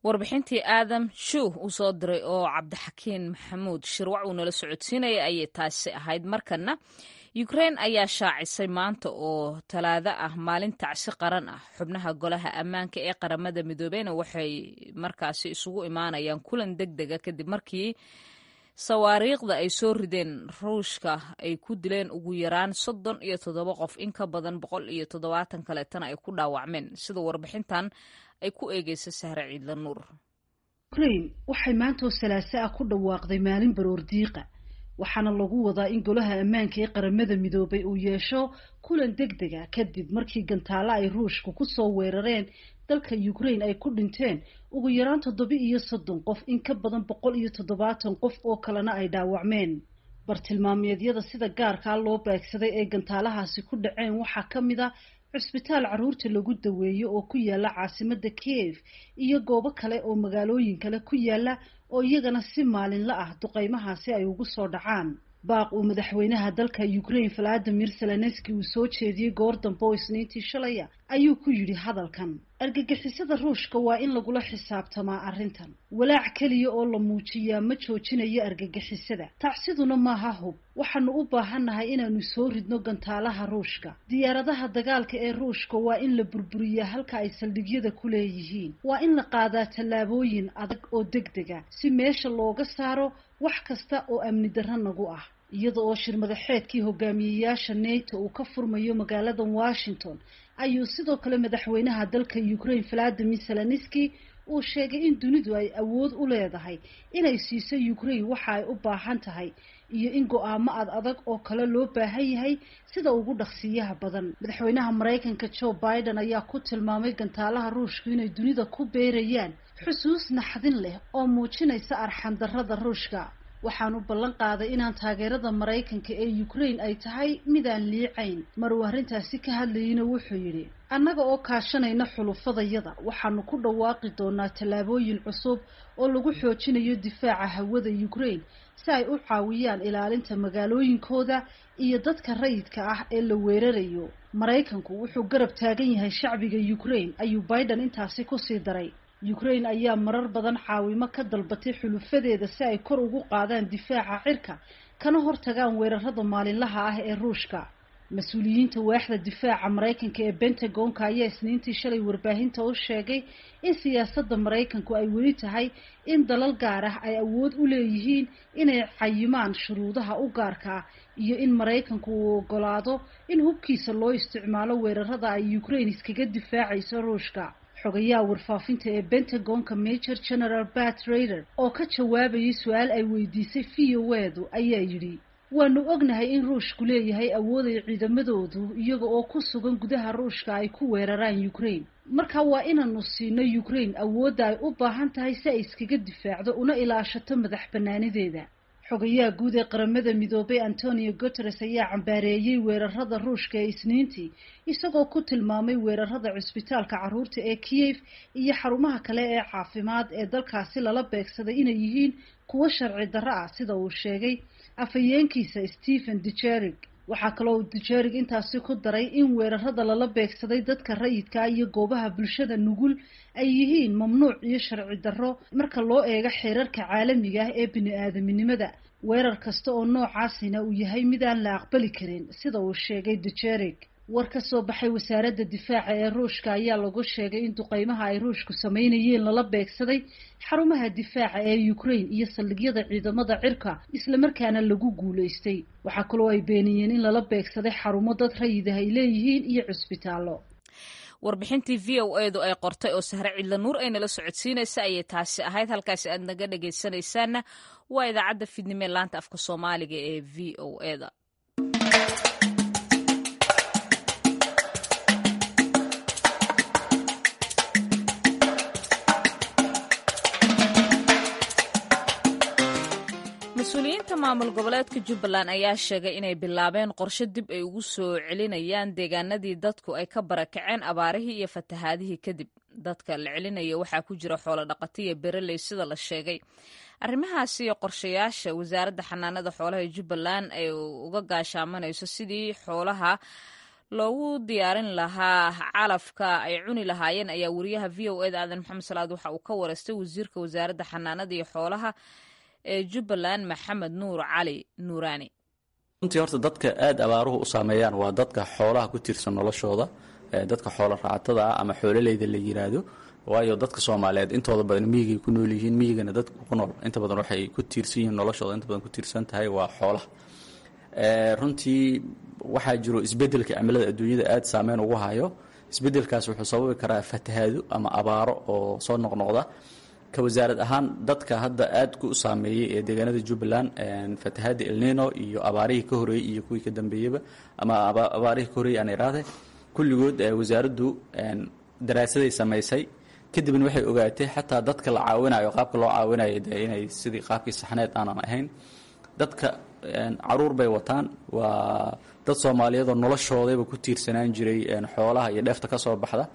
[SPEAKER 1] warbixintii aadam shuuh uu soo diray oo cabdixakiin maxamuud shirwac uu nala socodsiinaya ayay taasi ahayd markana ukrein ayaa shaacisay maanta oo talaado ah maalin tacsi qaran ah xubnaha golaha ammaanka ee qaramada midoobeyna waxay markaasi isugu imaanayaan kulan deg dega kadib markii sawaariikhda ay soo rideen ruushka ay ku dileen ugu yaraan soddon iyo toddoba qof in ka badan boqol iyo toddobaatan kaleetana ay ku dhaawacmeen sida warbixintan ay ku eegeysa sahre ciidla nuur
[SPEAKER 10] ukrain waxay maantoo salaaso ah ku dhawaaqday maalin baroor diiqa waxaana lagu wadaa in golaha ammaanka ee qaramada midoobay uu yeesho kulan deg dega kadib markii gantaalo ay ruushka kusoo weerareen dalka ukrain ay ku dhinteen ugu yaraan toddoba iyo soddon qof in ka badan boqol iyo toddobaatan qof oo kalena ay dhaawacmeen bartilmaameedyada sida gaarkaa loo beegsaday ee gantaalahaasi ku dhaceen waxaa ka mid a cusbitaal carruurta lagu daweeyo oo ku yaala caasimada kiev iyo goobo kale oo magaalooyin kale ku yaala oo iyagana si maalinla ah duqeymahaasi ay ugu soo dhacaan baaq uu madaxweynaha dalka ukrain valadimir zelenski uu soo jeediyey goor dambe oo isniintii shalaya ayuu ku yidhi hadalkan argagixisada ruushka waa in lagula xisaabtamaa arrintan walaac keliya oo la muujiyaa ma joojinayo argagixisada tacsiduna maaha hub waxaanu u baahannahay inaanu soo ridno gantaalaha ruushka diyaaradaha dagaalka ee ruushka waa in la burburiyaa halka ay saldhigyada ku leeyihiin waa in la qaadaa tallaabooyin adag oo deg dega si meesha looga saaro wax kasta oo amni darro nagu ah iyada oo shir madaxeedkii hogaamiyeyaasha nato uu ka furmayo magaalada washington ayuu sidoo kale madaxweynaha dalka ukrain valadimir zelenski uu sheegay in dunidu ay awood u leedahay inay siiso ukrain waxa ay u baahan tahay iyo in go-aamo ad adag oo kale loo baahan yahay sida ugu dhaqsiiyaha badan madaxweynaha maraykanka joe biden ayaa ku tilmaamay gantaalaha ruushku inay dunida ku beerayaan xusuus naxdin leh oo muujinaysa arxandarrada ruushka waxaanu ballan qaaday inaan taageerada maraykanka ee ukrain ay tahay midaan liicayn mar uu arrintaasi ka hadlayeyna wuxuu yidhi annaga oo kaashanayna xulufadayada waxaanu ku dhawaaqi doonaa tallaabooyin cusub oo lagu xoojinayo difaaca hawada ukrain si ay u caawiyaan ilaalinta magaalooyinkooda iyo dadka rayidka ah ee la weerarayo maraykanku wuxuu garab taagan yahay shacbiga ukrain ayuu biden intaasi kusii daray ukrain ayaa marar badan caawimo ka dalbatay xulufadeeda si ay kor ugu qaadaan difaaca cirka kana hortagaan weerarada maalinlaha ah ee ruushka mas-uuliyiinta waaxda difaaca maraykanka ee bentagonka ayaa isniintii shalay warbaahinta u sheegay in siyaasadda maraykanku ay weli tahay in dalal gaar ah ay awood u leeyihiin inay cayimaan shuruudaha u gaarka ah iyo in maraykanku uu ogolaado in hubkiisa loo isticmaalo weerarada ay ukrain iskaga difaacayso ruushka xogayaha warfaafinta ee bentagonka major general bat raider oo ka jawaabayay su-aal ay weydiisay viyowedu ayaa yidhi waanu ognahay in ruushku leeyahay awood ay ciidamadoodu iyaga oo ku sugan gudaha ruushka ay ku weeraraan ukrain marka waa inaanu siino ukrain awoodda ay u baahan tahay si ay iskaga difaacdo una ilaashato madax banaanideeda xogayaha guud ee qaramada midoobay antonio guteres ayaa cambaareeyey weerarada ruushka ee isniintii isagoo ku tilmaamay weerarada cusbitaalka carruurta ee kiev iyo xarumaha kale ee caafimaad ee dalkaasi lala beegsaday inay yihiin kuwo sharci darro ah sida uu sheegay afhayeenkiisa stephen dujerig waxaa kaloo dujerig intaasi ku daray in weerarada lala beegsaday dadka rayidkaa iyo goobaha bulshada nugul ay yihiin mamnuuc iyo sharci darro marka loo eego xeerarka caalamiga ah ee bini-aadaminimada weerar kasta oo noocaasina uu yahay midaan la aqbali karin sida uu sheegay dujerig war ka soo baxay wasaaradda difaaca ee ruushka ayaa lagu sheegay in duqeymaha ay ruushku sameynayeen lala beegsaday xarumaha difaaca ee ukrain iyo saldhigyada ciidamada cirka islamarkaana lagu guulaystay waxaa kaloo ay beeniyeen in lala beegsaday xarumo dad rayid ah ay leeyihiin iyo cusbitaallo
[SPEAKER 1] warbixintii v o edu ay qortay oo sahre cidla nuur ay nala socodsiinaysa ayay taasi ahayd halkaasi aad naga dhagaysanaysaanna waa idaacadda fidnimo ee laanta afka soomaaliga ee v o eda mas-uuliyiinta maamul goboleedka jubbaland ayaa sheegay inay bilaabeen qorshe dib ay ugu soo celinayaan deegaanadii dadku ay ka barakaceen abaarihii iyo fatahaadihii kadib dadka la celinaya waxaa ku jira xoolo dhaqatiya bereley sida la sheegay arrimahaasi iyo qorshayaasha wasaaradda xanaanada xoolaha ee jubbaland ay uga gaashaamanayso sidii xoolaha loogu diyaarin lahaa calafka ay cuni lahaayeen ayaa wariyaha v o eda aadan maxamed salaad waxa uu ka wareystay wasiirka wasaaradda xanaanada iyo xoolaha ee jubbaland maxamed nuur cali nuuraani
[SPEAKER 11] runtii horta dadka aada abaaruhu u saameeyaan waa dadka xoolaha ku tiirsan noloshooda dadka xoolo raacatada ah ama xoololeyda la yiraahdo waayo dadka soomaaliyeed intooda badan miyigay ku nool yihiin miyigana dadka ku nool inta badan waxay ku tiirsan yihiin noloshooda inta badan ku tiirsan tahay waa xoolaha runtii waxaa jiro isbedelka cimilada adduunyada aada saameyn ugu hayo isbedelkaas wuxuu sababi karaa fatahaado ama abaaro oo soo noqnoqda ka wasaarad ahaan dadka hadda aada ku saameeyey ee deegaanada jubbaland fatahaada elnino iyo abaarihii ka horeeyey iyo kuwii ka dambeeyaba ama abaarihii ka horreeyey aan iraahde kulligood wasaaraddu daraasaday samaysay kadibna waxay ogaatay xataa dadka la caawinayo qaabka loo caawinayo dee inay sidii qaabkii saxneed aanan ahayn dadka caruur bay wataan waa dad soomaaliyeedoo noloshoodayba ku tiirsanaan jiray xoolaha iyo dheefta ka soo baxda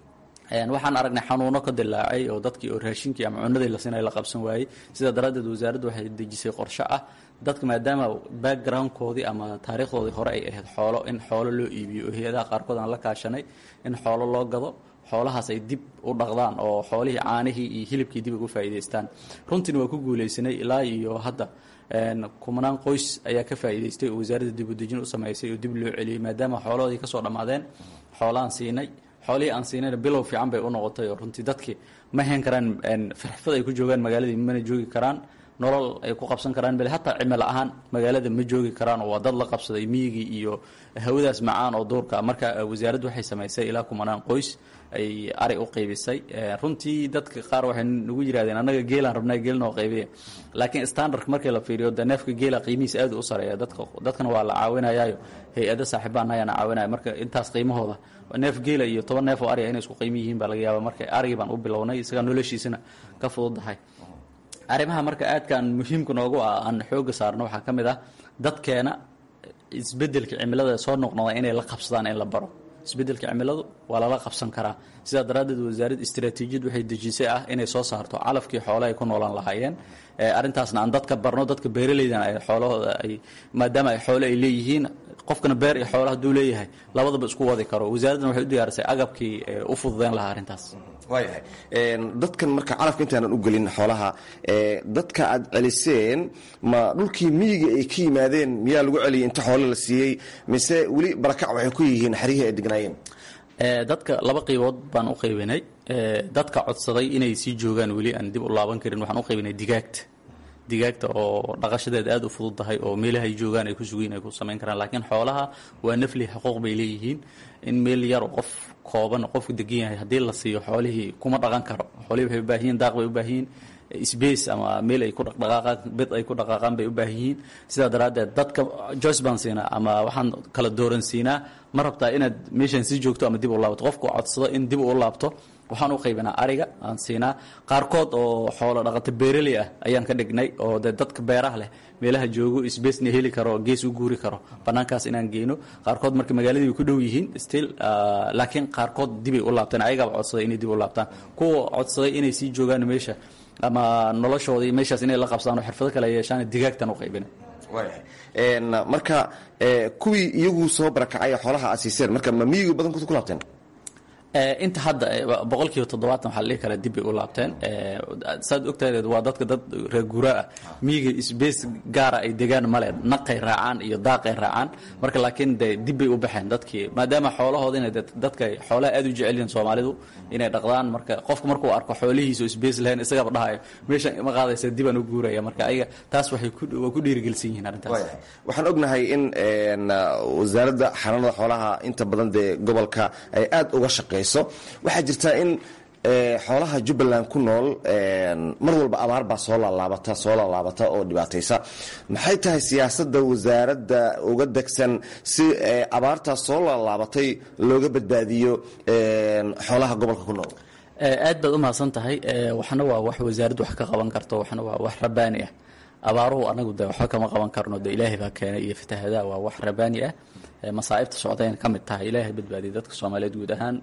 [SPEAKER 11] waxaan aragnay xanuuno ka dilaacay oo dadkii oo raashinkii ama cunadii la siinay la qabsan waayey sidaa daraaddeed wasaaraddu waxay dejisay qorshe ah dadka maadaama backgroundkoodii ama taariikhdoodii hore ay ahayd xoolo in xoolo loo iibiyo oo hay-adaha qaarkood aan la kaashanay in xoolo loo gado xoolahaas ay dib u dhaqdaan oo xoolihii caanihii iyo hilibkii dib ugu faa'iidaystaan runtiina waa ku guulaysanay ilaa iyo hadda kumanaan qoys ayaa ka faa'iidaystay oo wasaaradda dib u dejin u samaysay oo dib loo celiyey maadaama xoolahoodii ka soo dhammaadeen xoolaan siinay xoolihii aan siinayna bilow fiican bay u noqotay oo runtii dadkii ma hayn karaan firxfad ay ku joogaan magaaladii mana joogi karaan nolol ay ku qabsan karaan bale hataa cimilo ahaan magaalada ma joogi karaan oo waa dad la qabsaday miyigii iyo hawadaas macaan oo duurka marka wasaaraddu waxay samaysay ilaa kumanaan qoys ay ari u qaybisay runtii dadka qaar waxay nagu yidhahdeen annaga geelaan rabnaa geel noo qaybiya laakiin standardka markii la fiiriyo de neefka geela qiimihiisa aad u sareeya dadka dadkana waa la caawinayaayo hay-ada saaxiibaan ayaana caawinaya marka intaas qiimahooda neef geela iyo toban neef oo ariga inay isku qiimi yihiin baa laga yaaba marka arigii baan u bilownay isagaa noloshiisana ka fududahay arrimaha marka aadkaan muhiimka noogu ah aan xooga saarno waxaa ka mid ah dadkeena isbedelka cimilada soo noqnoda inay la qabsadaan in la baro isbedelka cimiladu waa lala qabsan karaa sidaa daraaddeed wasaaradda istaraatiijiyad waxay dejisay ah inay soo saarto calafkii xoole ay ku noolaan lahaayeen arrintaasna aan dadka barno dadka beeraleydana ay xoolahooda ay maadaama ay xoole ay leeyihiin qofkana beer iyo xoolo hadduu leeyahay labadaba isku wadi karo wasaaraddan waxay u diyaarisay agabkii u fududeyn lahaa arrintaas
[SPEAKER 12] waayahay dadkan marka calafka intaanan u gelin xoolaha dadka aad celiseen ma dhulkii miyiga ay ka yimaadeen miyaa lagu celiyay inta xoole la siiyey mise weli barakac waxay ku yihiin xaryihii ay degnaayeen
[SPEAKER 11] dadka laba qaybood baan u qaybinay dadka codsaday inay sii joogaan weli aan dib u laaban karin waxaan u qaybinay digaagta digaagta oo dhaqashadeed aada u fudud tahay oo meelaha ay joogaan ay ku sugiin ay ku samayn karaan laakiin xoolaha waa nafli xuquuq bay leeyihiin in meel yar oo qof kooban qofku degan yahay haddii la siiyo xoolihii kuma dhaqan karo xoolihii waxay u baahan yihin daaq bay u baahan yihin space ama meel ay ku dhaqdhaqaaqaan bid ay ku dhaqaaqaan bay u baahan yihiin sidaa daraaddeed dadka joyce baan siinaa ama waxaan kala dooran siinaa ma rabtaa inaad meeshaan sii joogto ama dib u laabato qofku codsado in dib u laabto waxaan u qaybinaa ariga aan siinaa qaarkood oo xoolo dhaqato beeraley ah ayaan ka dhignay oo de dadka beeraha leh meelaha joogo sbacena heli karo gees u guuri karo banaankaas inaan geyno qaarkood marka magaaladii way ku dhow yihiin still laakiin qaarkood dibay u laabteen ayagaaba codsaday inay dib u laabtaan kuwa codsaday inay sii joogaan meesha ama noloshoodii meeshaas inay la qabsaan oo xirfado kale yeeshaan digaagtan u qaybina
[SPEAKER 12] waayahay marka kuwii iyagu soo barakacay xoolaha aad siiseen marka ma miyiga badankood ku laabteen
[SPEAKER 11] inta hadda boqol kiiba toddobaatan waxaa la dhihi karaa dib bay u laabteen saad ogtahay waa dadka dad reer guuraa ah miyiga sbace gaara ay degaan male naqay raacaan iyo daaqay raacaan marka laakiin de dib bay u baxeen dadkii maadaama xoolahooda inay dadka xoolaha aad u jecel yihiin soomaalidu inay dhaqdaan marka qofka markuu arko xoolihiisa oo sbace lahayn isagaba dhahayo meesha ma qaadaysa dibaan u guuraya marka ayaga taas waxay waa ku dhiirigelsan yihiin arrintaas
[SPEAKER 12] waxaan ognahay in wasaaradda xanaanada xoolaha inta badan dee gobolka ay aad uga shaqeyso waxaa jirtaa in xoolaha jubbaland ku nool mar walba abaar baa soo laalaabata soo laalaabata oo dhibaataysa maxay tahay siyaasadda wasaaradda uga degsan si abaartaas soo laalaabatay looga badbaadiyo xoolaha gobolka ku nool
[SPEAKER 11] aad baad u mahadsan tahay waxna waa wax wasaaraddu wax ka qaban karto waxna waa wax rabaani ah abaaruhu anagu de waxba kama qaban karno de ilaahay baa keenay iyo fatahadaa waa wax rabaani ah masaa'ibta socdayna ka mid tahay ilaahay badbaadiyay dadka soomaaliyeed guud ahaan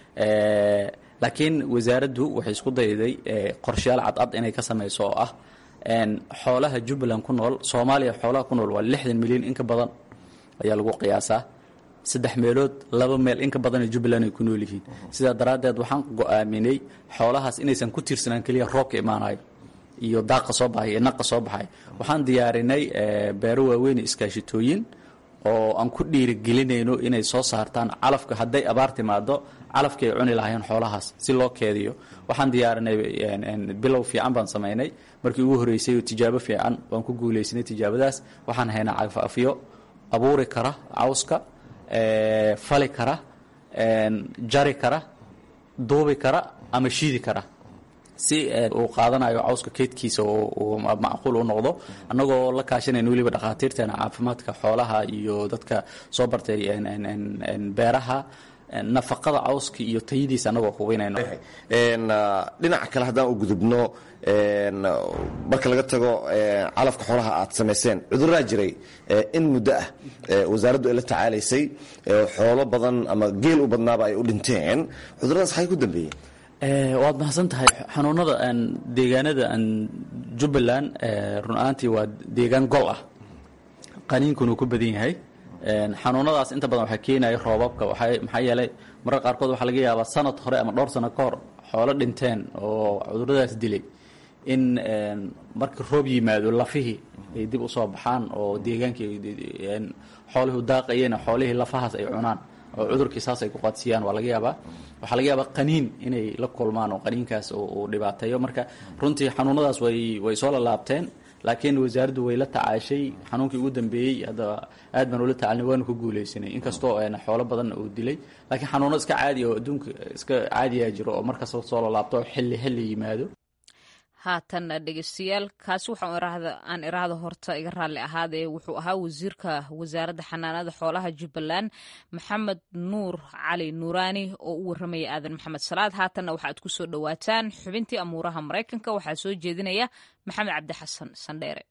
[SPEAKER 11] laakiin wasaaraddu waxay isku dayday qorshayaal cadcad inay ka samayso oo ah xoolaha jubbaland ku nool soomaaliya xoolaha ku nool waa lixdan milyan in ka badan ayaa lagu qiyaasaa saddex meelood laba meel in ka badan ee jubbaland ay ku nool yihiin sidaa daraaddeed waxaan go'aaminay xoolahaas inaysan ku tiirsanaan keliya roobka imaanayo iyo daaqa soo baxay iyo naqa soo baxay waxaan diyaarinay beero waaweyn iskaashitooyin oo aan ku dhiirigelinayno inay soo saartaan calafka hadday abaar timaado calafkii ay cuni lahaayeen xoolahaas si loo keediyo waxaan diyaarinay bilow fiican baan samaynay markii ugu horreysay oo tijaabo fiican waan ku guulaysanay tijaabadaas waxaan haynaa cagafafyo abuuri kara cawska fali kara jari kara duubi kara ama shiidi kara si uu qaadanayo cawska keydkiisa uu macquul u noqdo annagoo la kaashanayna weliba dhakhaatiirteena caafimaadka xoolaha iyo dadka soo bartay beeraha nafaqada cawska iyo tayadiisa annagoo hubinayno
[SPEAKER 12] dhinaca kale haddaan u gudubno marka laga tago calafka xoolaha aad samayseen cuduraa jiray in muddo ah wasaaraddu ay la tacaalaysay xoolo badan ama geel u badnaaba ay u dhinteen cuduradaas xay ku dambeeyeen
[SPEAKER 11] waad mahadsan tahay xanuunada deegaanada jubbaland run ahaantii waa deegaan gol ah qaniinkuna uu ku badan yahay xanuunadaas inta badan waxaa keenaya roobabka maxaa yeelay marar qaarkood waxaa laga yaabaa sanad hore ama dhowr sano ka hor xoolo dhinteen oo cuduradaas dilay in markii roob yimaado lafihii ay dib usoo baxaan oo deegaankii xoolihii daaqayeen xoolihii lafahaas ay cunaan oo cudurkii saas ay ku qaadsiiyaan waa laga yaabaa waxaa laga yaabaa qaniin inay la kulmaan oo qaniinkaas uu dhibaateeyo marka runtii xanuunadaas way way soo lalaabteen laakiin wasaaraddu way la tacaashay xanuunkii ugu dambeeyey hadda aad baan ula tacalnay waanu ku guulaysanay inkastoo xoolo badan uu dilay laakiin xanuuno iska caadi oo adduunka iska caadiyaa jiro oo markasta soo lalaabto xilli xilli yimaado
[SPEAKER 1] haatan dhegeystayaal kaasi waxaan aan iraahda horta iga raalli ahaadee wuxuu ahaa wasiirka wasaaradda xanaanada xoolaha jubbaland maxamed nuur cali nuuraani oo u warramaya aadan maxamed salaad haatanna waxaad ku soo dhowaataan xubintii amuuraha maraykanka waxaa soo jeedinaya maxamed cabdi xasan sandheere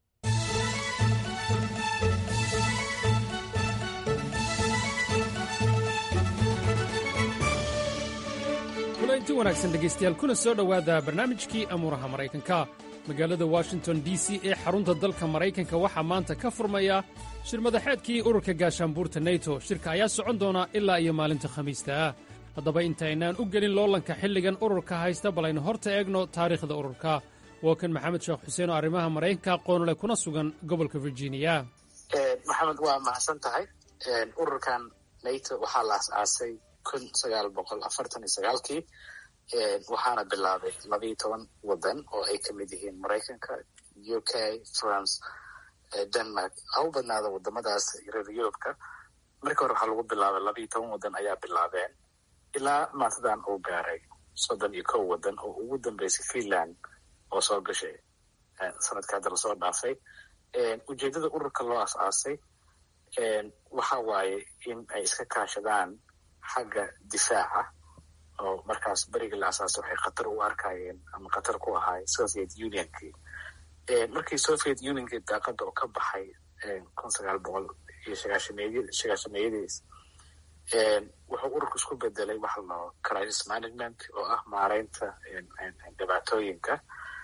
[SPEAKER 13] kulanti wanaagsan dhegaystayaal kuna soo dhowaada barnaamijkii amuuraha maraykanka magaalada washington d c ee xarunta dalka maraykanka waxaa maanta ka furmaya shir madaxeedkii ururka gaashaanbuurta neto shirka ayaa socon doona ilaa iyo maalinta khamiista ah haddaba intaynaan u gelin loolanka xilligan ururka haysta bal aynu horta eegno taariikhda ururka waa kan maxamed sheekh xuseen oo arrimaha maraykanka aqoonule kuna sugan gobolka virginia
[SPEAKER 2] maxamed waa mahadsan tahay ururkan nato waxaa la as-aasay kun sagaal boqol afartan iyo sagaalkii waxaana bilaabay labayo toban waddan oo ay kamid yihiin maraykanka u k france denmark ha u badnaada wadamadaas reer yurubka markii hore waxaa lagu bilaabay labayo toban waddan ayaa bilaabeen ilaa maantadan uu gaaray soddon iyo kow waddan oo ugu dambeysay finland oo soo gashay sanadka hadda lasoo dhaafay ujeedada ururka loo as-aasay waxa waaye in ay iska kaashadaan xagga difaaca oo markaas berigii la asaasay waxay khatar u arkayeen ama khatar ku ahaay soviet unionkii markii soviet unionkii daaqada oo ka baxay kun sagaal boqol iyo sagaashameey sagaashameeyadiis wuxuu ururku isku bedelay waxa lao crisis management oo ah maareynta dhibaatooyinka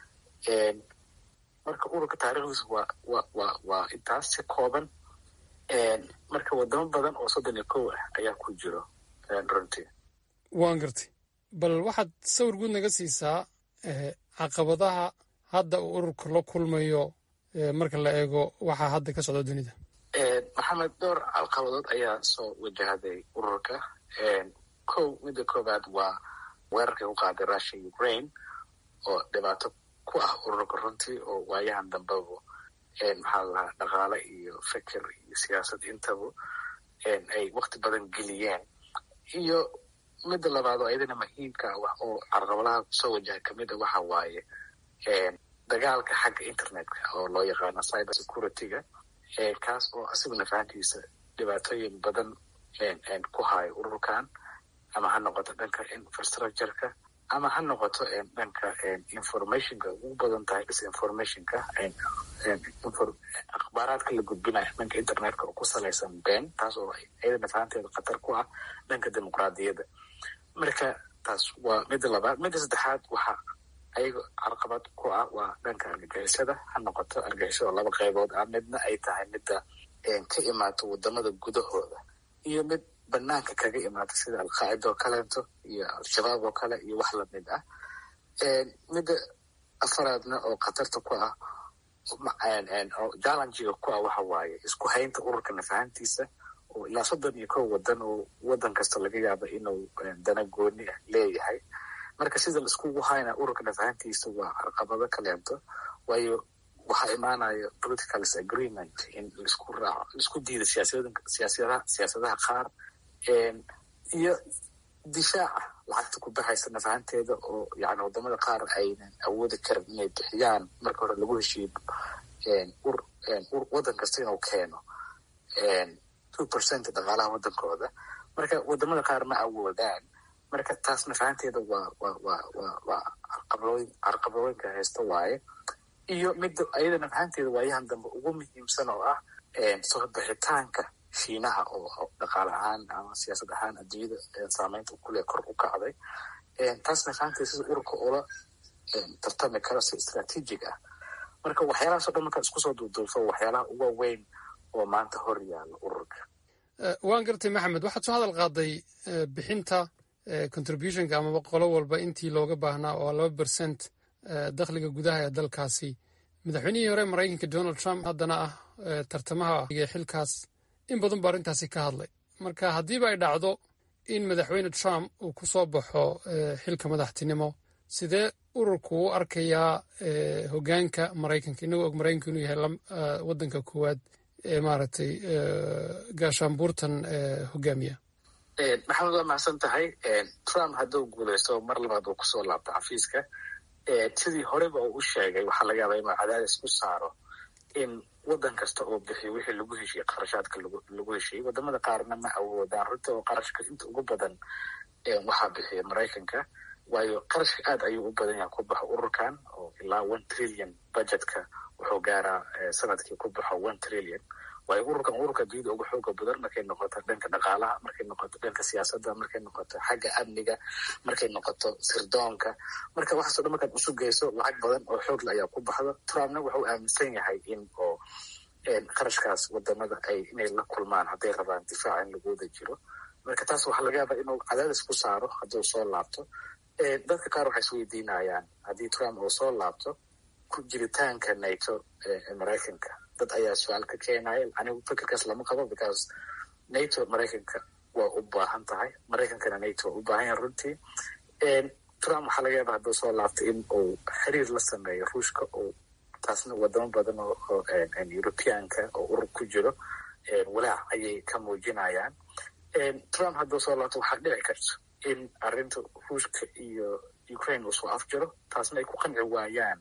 [SPEAKER 2] marka ururka taarikhdiisa waa wa wa waa intaas si kooban marka wadamo badan oo soddon iyo kow ah ayaa ku jiro runtii
[SPEAKER 13] waan gartay bal waxaad sawir guud naga siisaa caqabadaha hadda uu ururka la kulmayo marka la eego waxaa hadda ka socda dunida
[SPEAKER 2] maxamed dhowr caqabadood ayaa soo wajahday ururka kow midda koowaad waa weerarkay ku qaaday russia ukraine oo dhibaato ku ah ururka runtii oo waayahan dambeba maxaa ladahaa dhaqaale iyo fikir iyo siyaasad intaba ay wakti badan geliyeen iyo midda labaad oo ayadana muhiimka ah oo carqabadaha kusoo wajaha kamid a waxa waaye dagaalka xagga internetka oo loo yaqaano cyber security-ga kaas oo asiguna fahantiisa dhibaatooyin badan ku hayo ururkan ama ha noqoto dhanka infrastructureka ama ha noqoto dhanka informationka ugu badan tahay disinformationka akhbaaraadka la gudbinayo dhanka internetka oo ku salaysan been taas oo ayadana fahanteeda khatar ku ah dhanka dimuqraadiyadda marka taas waa midda labaad midda saddexaad waxa ayaga carqabad ku ah waa dhanka argagixisada ha noqoto argagixisada laba qaybood ah midna ay tahay midda ka imaato wadamada gudahooda iyo mid banaanka kaga imaata sida alqaacida oo kaleeto iyo al-shabaab oo kale iyo wax lamid ah midda afaraadna oo khatarta ku ah oo jallengiga ku ah waxa waaye isku haynta ururka nafahantiisa oo ilaa soddon iyo kow wadan oo wadan kasta laga yaaba inuu dana gooni ah leeyahay marka sida laiskugu hayna ururka nafahantiisa waa carqabado kaleento waayo waxaa imaanaya political disagreement in laisku raaco laisku diida siyaasadaha siyaasadaha qaar iyo difaaca lacagta ku baxaysa nafahanteeda oo yani wadamada qaar aynan awoodi karin inay bixiyaan marka hore lagu heshiiyo wadan kasta inuu keeno two percent dhaqaalaha wadankooda marka wadamada qaar ma awoodaan marka taas nafahanteeda waa wa wa wa waa carqabadooyin carqabadooyinka haysta waaye iyo midda ayada nafahanteeda waayahan dambe ugu muhiimsan oo ah soo bixitaanka shiinaha oo dhaqaale ahaan ama siyaasad ahaan adduunyada saameynta kule kor u kacday taas nafahanteeda sida ururka ula tartami karo si istraatiijig ah marka waxyaalahaasoo dhan markaad isku soo duuduufo waxyaalaha ugu weyn oo maanta hor yaalla ururka
[SPEAKER 13] waan gartay maxamed waxaad soo hadal qaaday bixinta contributionka amaba qolo walba intii looga baahnaa oo laba bercent dakhliga gudaha ee dalkaasi madaxweynihii hore maraykanka donald trump haddana ah tartamaha xilkaas in badan ba arrintaasi ka hadlay marka haddiiba ay dhacdo in madaxweyne trump uu ku soo baxo xilka madaxtinimo sidee ururku u arkayaa hogaanka maraykanka inagoo og maraykanka inuu yahay wadanka koowaad ee maaragtay gaashaanbuurtan hogaamiya
[SPEAKER 2] maxamed waa mahadsan tahay trump hadduu guuleysto mar labaad uu kusoo laabto xafiiska sidii horeba uu u sheegay waxaa laga yaabaa inuu cadaadis ku saaro in wadan kasta oo bixiyo wixii lagu heshiyey qarashaadka lagu heshiyey wadamada qaarna ma awoodaan runta oo qarashka inta ugu badan waxaa bixiya maraykanka waayo qarashka aad ayuu u badan yahay ku baxo ururkan oo ilaa one trillion budgetka wuxuu gaaraa sanadkii ku baxo one trillion waayo ururkan ururka duniyada ugu xooga badan markay noqoto dhanka dhaqaalaha markay noqoto dhanka siyaasadda markay noqoto xagga amniga markay noqoto sirdoonka marka waxaaso dhan markaad usu geyso lacag badan oo xoogla ayaa ku baxda trumpna wuxuu aaminsan yahay in oo qarashkaas wadamada ay inay la kulmaan hadday rabaan difaaca in lagu wada jiro marka taas waxaa laga yaabaa inuu cadaadis ku saaro hadduu soo laabto dadka qaar waxay isweydiinayaan haddii trump uu soo laabto ku jiritaanka nato ee maraykanka dad ayaa su-aal ka keenaya anigu fikirkaas lama qabo because nato maraykanka waa u baahan tahay maraykankana nato waa u baahan yahay runtii trump waxaa laga yaaba hadduu soo laabto in uu xiriir la sameeyo ruushka oo taasna wadamo badan oo europeanka oo urur ku jiro walaac ayay ka muujinayaan trump hadduu soo laabto waxaa dhici karto in arrinta ruushka iyo ukraine uu soo afjiro taasna ay ku qanci waayaan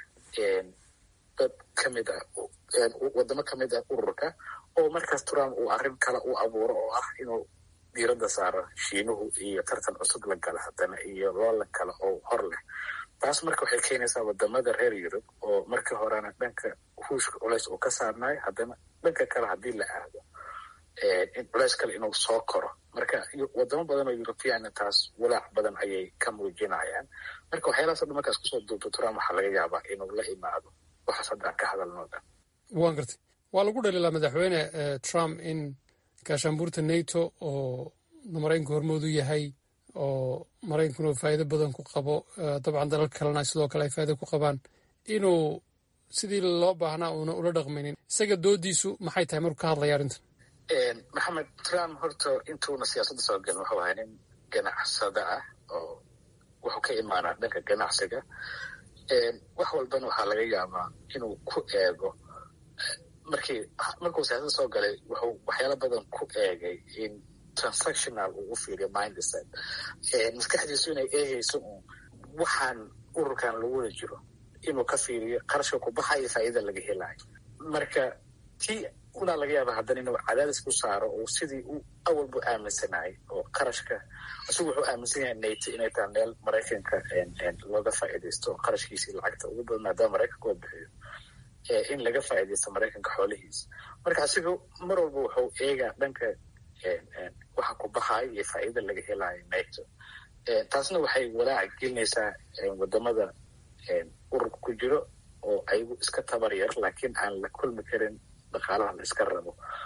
[SPEAKER 2] dad kamid ah wadamo kamid ah ururka oo markaas trump uu arrin kale u abuuro oo ah inuu diiradda saaro shiinuhu iyo tartan cusub la gala haddana iyo loolan kale oo hor leh taas marka waxay keenaysaa wadamada reer yurub oo markii horena dhanka ruushka culeys uu ka saarnayo haddana dhanka kale haddii la aado in culeys kale inuu soo koro marka wadamo badan oo europeanna taas walaac badan ayay ka muujinayaan marka waxyaalahaas dhan markaas kusoo duubto trump waxaa laga yaabaa inuu la imaado waxaas haddaan ka hadalno dhan
[SPEAKER 13] waan gartay waa lagu dhaliilaa madaxweyne trump in gaashaanbuurta nato oo maraykanku hormoodu yahay oo maraykankuna faa'iido badan ku qabo dabcan dalal kalena sidoo kale ay faa'ido ku qabaan inuu sidii loo baahnaa uuna ula dhaqmaynin isaga doodiisu maxay tahay markuu ka hadlaya arrintan
[SPEAKER 2] maxamed trump horta intuuna siyaasadda soo gelin wuxuu ahaa nin ganacsada ah oo wuxuu ka imaanaa dhanka ganacsiga wax walbana waxaa laga yaabaa inuu ku eego markii markuu siyaasadda soo galay wuxuu waxyaalo badan ku eegay in transactional uu u fiiriyo mindset maskaxdiisu inay eegayso un waxaan ururkan lagu wada jiro inuu ka fiiriyo qarashka ku baxayo faa'iida laga helayo marka tii unaa laga yaaba haddana inuu cadaadis ku saaro oo sidii uu awalbu aaminsanayay oo qarashka isagu wuxuu aaminsan yahay nato inay tahay meel maraykanka looga faa'iidaysto qarashkiisii lacagta ugu badan maadaama maraykanka oo bixiyo in laga faa'iidaysto maraykanka xoolihiisa marka asiga mar walba wuxuu eegaa dhanka waxa ku baxayo iyo faa'iida laga helayo nato taasna waxay walaac gelinaysaa wadamada ururka ku jiro oo ayagu iska tabar yar laakiin aan la kulmi karin dhaqaalaha la iska rabo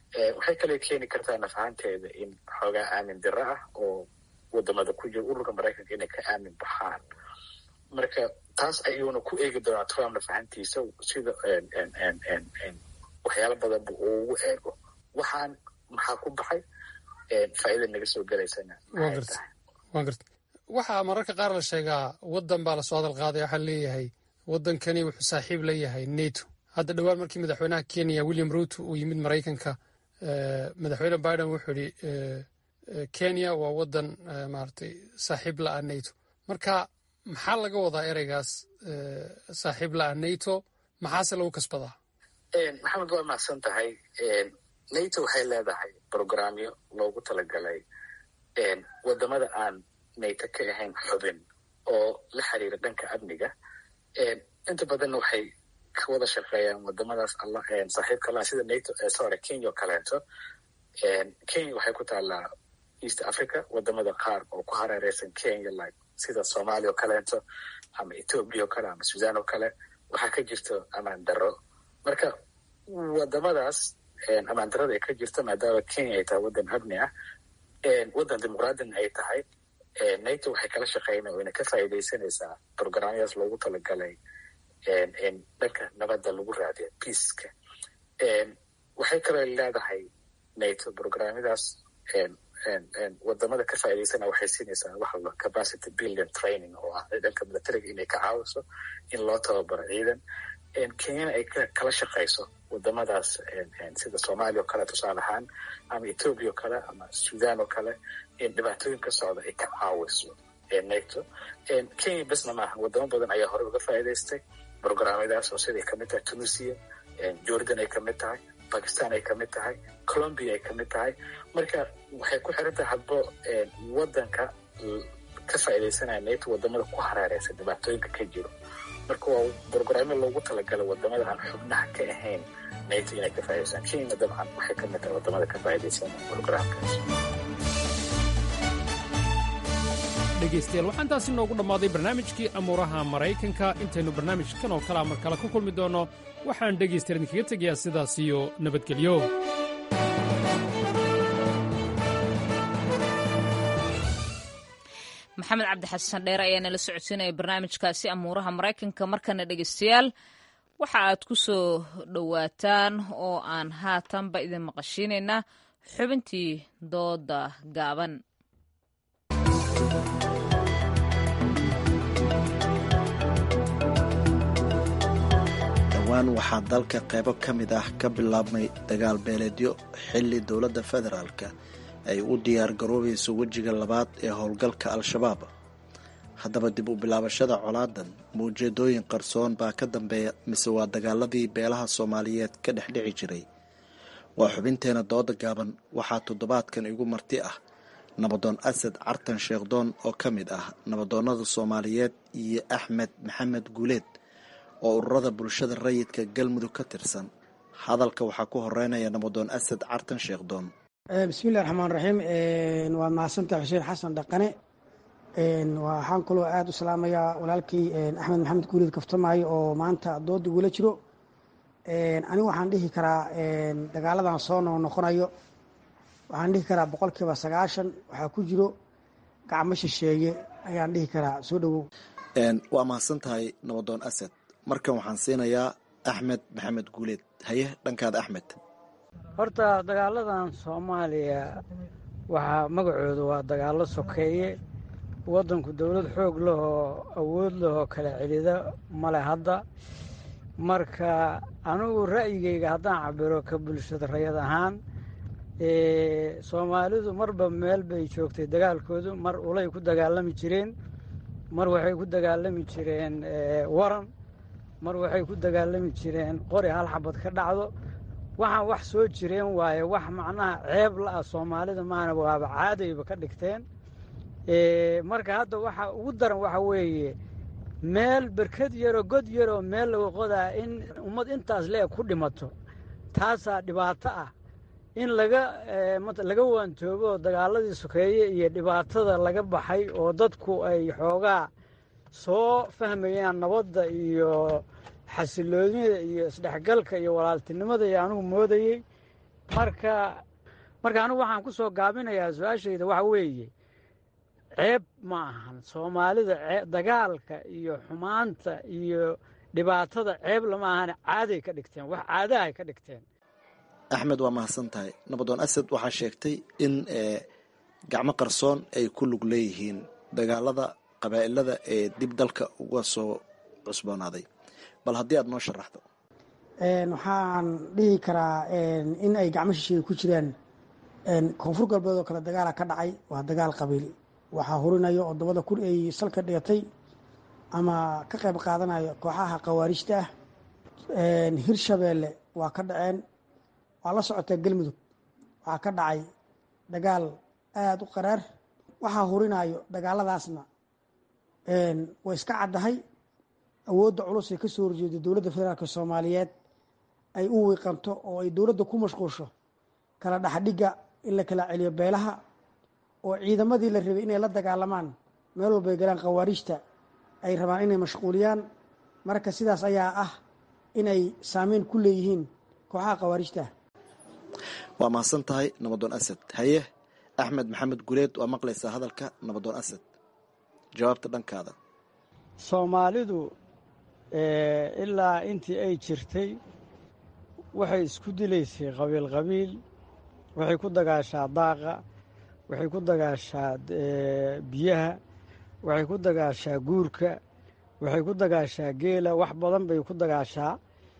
[SPEAKER 2] waxay kale keeni kartaa nafahanteeda in xoogaa aamin diro ah oo wadamada ku jira ururka maraykanka inay ka aamin baxaan marka taas ayuuna ku eegi doonaa trump nafahantiisa sida waxyaalo badanba uu ugu eego waxaan maxaa ku baxay faa'iida naga soo gelaysana
[SPEAKER 13] wa garta waxaa mararka qaar la sheegaa waddan baa lasoo hadal qaaday waxaa leeyahay waddankani wuxuu saaxiib la yahay neto hadda dhowaan markii madaxweynaha kenya william ruto uu yimid maraykanka madaxweyne biden wuxuu yidhi kenya waa waddan maaragtay saaxiib la-a neto marka maxaa laga wadaa ereygaas saaxiib la-a neto maxaase lagu kasbadaa
[SPEAKER 2] maxamed waa mahadsan tahay nato waxay leedahay programyo loogu talagalay wadamada aan nato ka ahayn xubin oo la xiriira dhanka amniga inta badanna waxay ka wada shaqeeyaan wadamadaas saaxiibka laha sida nato sorry kenya oo kaleeto kenya waxay ku taallaa east africa wadamada qaar oo ku hareereysan kenya like sida somalia oo kaleeto ama ethoobia oo kale ama sudan oo kale waxaa ka jirto amaan daro marka wadamadaas amaan darada ay ka jirto maadaama kenya ay tahay waddan amni ah waddan dimuqraadina ay tahay nato waxay kala shaqeynaa wayna ka faa'iidaysanaysaa programyadaas loogu talagalay dhanka nabadda lagu raadiya peaceka waxay kaloo leedahay nato programyadaas wadamada ka faa'iidaysana waxay siinaysaa waxa la capacity building training oo ah dhanka militariga inay ka caawiso in loo tababaro ciidan kenyana ay kala shaqayso wadamadaas sida soomaaliya oo kale tusaale ahaan ama ethoobia oo kale ama sudan oo kale dhibaatooyin ka socda ay ka caawiso nato kenya besna maaha wadamo badan ayaa horey uga faa'iidaystay programyadaas oo siday kamid tahay tunisia jordan ay kamid tahay bakistan ay kamid tahay colombia ay kamid tahay marka waxay ku xiran tahay hadbo wadanka ka faa'iidaysanaya nato wadamada ku hareereysa dhibaatooyinka ka jiro marka waa brogramyo loogu talagalay wadamada aan xubnaha ka ahayn nato inay ka faa'idaystaan kenya dabcan waxay kamid tahay wadamada ka faa'iidaysan programkaas
[SPEAKER 13] dhegaystayaal waxaan taasi noogu dhammaaday barnaamijkii amuuraha maraykanka intaynu barnaamijkan oo kalea mar kale ku kulmi doonno waxaan dhegaystayaal idinkaga tegayaa sidaas iyo nabadgelyo
[SPEAKER 1] maxamed cabdi xasan dheere ayaa nala socodsiinaya barnaamijkaasi amuuraha maraykanka markana dhegaystayaal waxa aad ku soo dhowaataan oo aan haatanba idin maqashiinaynaa xubintii dooda gaaban
[SPEAKER 14] dhowaan waxaa dalka qaybo ka mid ah ka bilaabmay dagaal beeleedyo xilli dowladda federaalka ay u diyaar garoobayso wejiga labaad ee howlgalka al-shabaab haddaba dib u bilaabashada colaadan mawjeedooyin qarsoon baa ka dambeeya mise waa dagaaladii beelaha soomaaliyeed ka dhex dhici jiray waa xubinteena dooda gaaban waxaa toddobaadkan igu marti ah nabadoon asad cartan sheekhdoon oo ka mid ah nabadoonnada soomaaliyeed iyo axmed maxamed guuleed oo ururada bulshada rayidka galmudug ka tirsan hadalka waxaa ku horeynaya nabadoon asad cartan sheekhdoon
[SPEAKER 15] bismillahi raxmaan raxiim waa mahadsantaha xuseen xasan dhaqane waxaan kaloo aada u salaamayaa walaalkii axmed maxamed guuleed kaftamaayo oo maanta dooda igula jiro anigu waxaan dhihi karaa dagaaladan soo noo noqonayo waxaan dhihi karaa boqolkiiba sagaashan waxaa ku jiro gacmo shisheeye ayaan dhihi karaa soo dhowow
[SPEAKER 14] waa mahadsan tahay nabadoon asad markan waxaan siinayaa axmed maxamed guuleed haye dhankaada axmed
[SPEAKER 16] horta dagaaladan soomaaliya waxaa magacooda waa dagaallo sokeeye waddanku dowlad xoog lahoo awood lahoo kala celida male hadda marka anigu ra'yigayga haddaan cabiro ka bulshada rayad ahaan soomaalidu marba meel bay joogtay dagaalkoodu mar ulay ku dagaalami jireen mar waxay ku dagaalami jireen waran mar waxay ku dagaalami jireen qori hal xabad ka dhacdo waxaan wax soo jireen waaye wax macnaha ceeb la-ah soomaalida maana waaba caadayba ka dhigteen marka hadda waxa ugu daran waxa weeye meel berkad yaroo god yaroo meel laga qodaa in ummad intaas le-eg ku dhimato taasaa dhibaato ah in laga laga waantoobo dagaaladii sokeeye iyo dhibaatada laga baxay oo dadku ay xoogaa soo fahmayaan nabadda iyo xasiloonida iyo isdhexgalka iyo walaaltinimada iyo anigu moodayey marka marka anigu waxaan ku soo gaabinayaa su-aashayda waxa weeye ceeb ma ahan soomaalida dagaalka iyo xumaanta iyo dhibaatada ceeb lama ahane caaday ka dhigteen wax caadahay ka dhigteen
[SPEAKER 14] axmed waa mahadsan tahay nabadoon asad waxaa sheegtay in gacmo qarsoon ay ku lug leeyihiin dagaalada qabaa'ilada ee dib dalka uga soo cusboonaaday bal haddii aad noo sharaxdo
[SPEAKER 15] waxaan dhihi karaa in ay gacmo shisheeye ku jiraan koonfur galbeed oo kale dagaala ka dhacay waa dagaal qabiil waxaa hurinayo oo dabada kun ay salka dhigatay ama ka qayb qaadanayo kooxaha khawaarijta ah hirshabeelle waa ka dhaceen waa la socotaa galmudug waxaa ka dhacay dagaal aada u qaraar waxaa hurinayo dagaaladaasna way iska caddahay awoodda culus ee ka soo horjeeda dowladda federaalk soomaaliyeed ay u wiiqanto oo ay dowladda ku mashquusho kala dhexdhigga in la kala celiyo beelaha oo ciidamadii la rabay inay la dagaalamaan meel walbay galaan khawaarijta ay rabaan inay mashquuliyaan marka sidaas ayaa ah inay saameyn ku leeyihiin kooxaha khawaarijta
[SPEAKER 14] waa mahadsan tahay nabadoon asad haye axmed maxamed guleed waa maqlaysaa hadalka nabadoon asad jawaabta dhankaada
[SPEAKER 16] soomaalidu ilaa intii ay jirtay waxay isku dilaysay qabiil qabiil waxay ku dagaashaa daaqa waxay ku dagaashaa biyaha waxay ku dagaashaa guurka waxay ku dagaashaa geela wax badan bay ku dagaashaa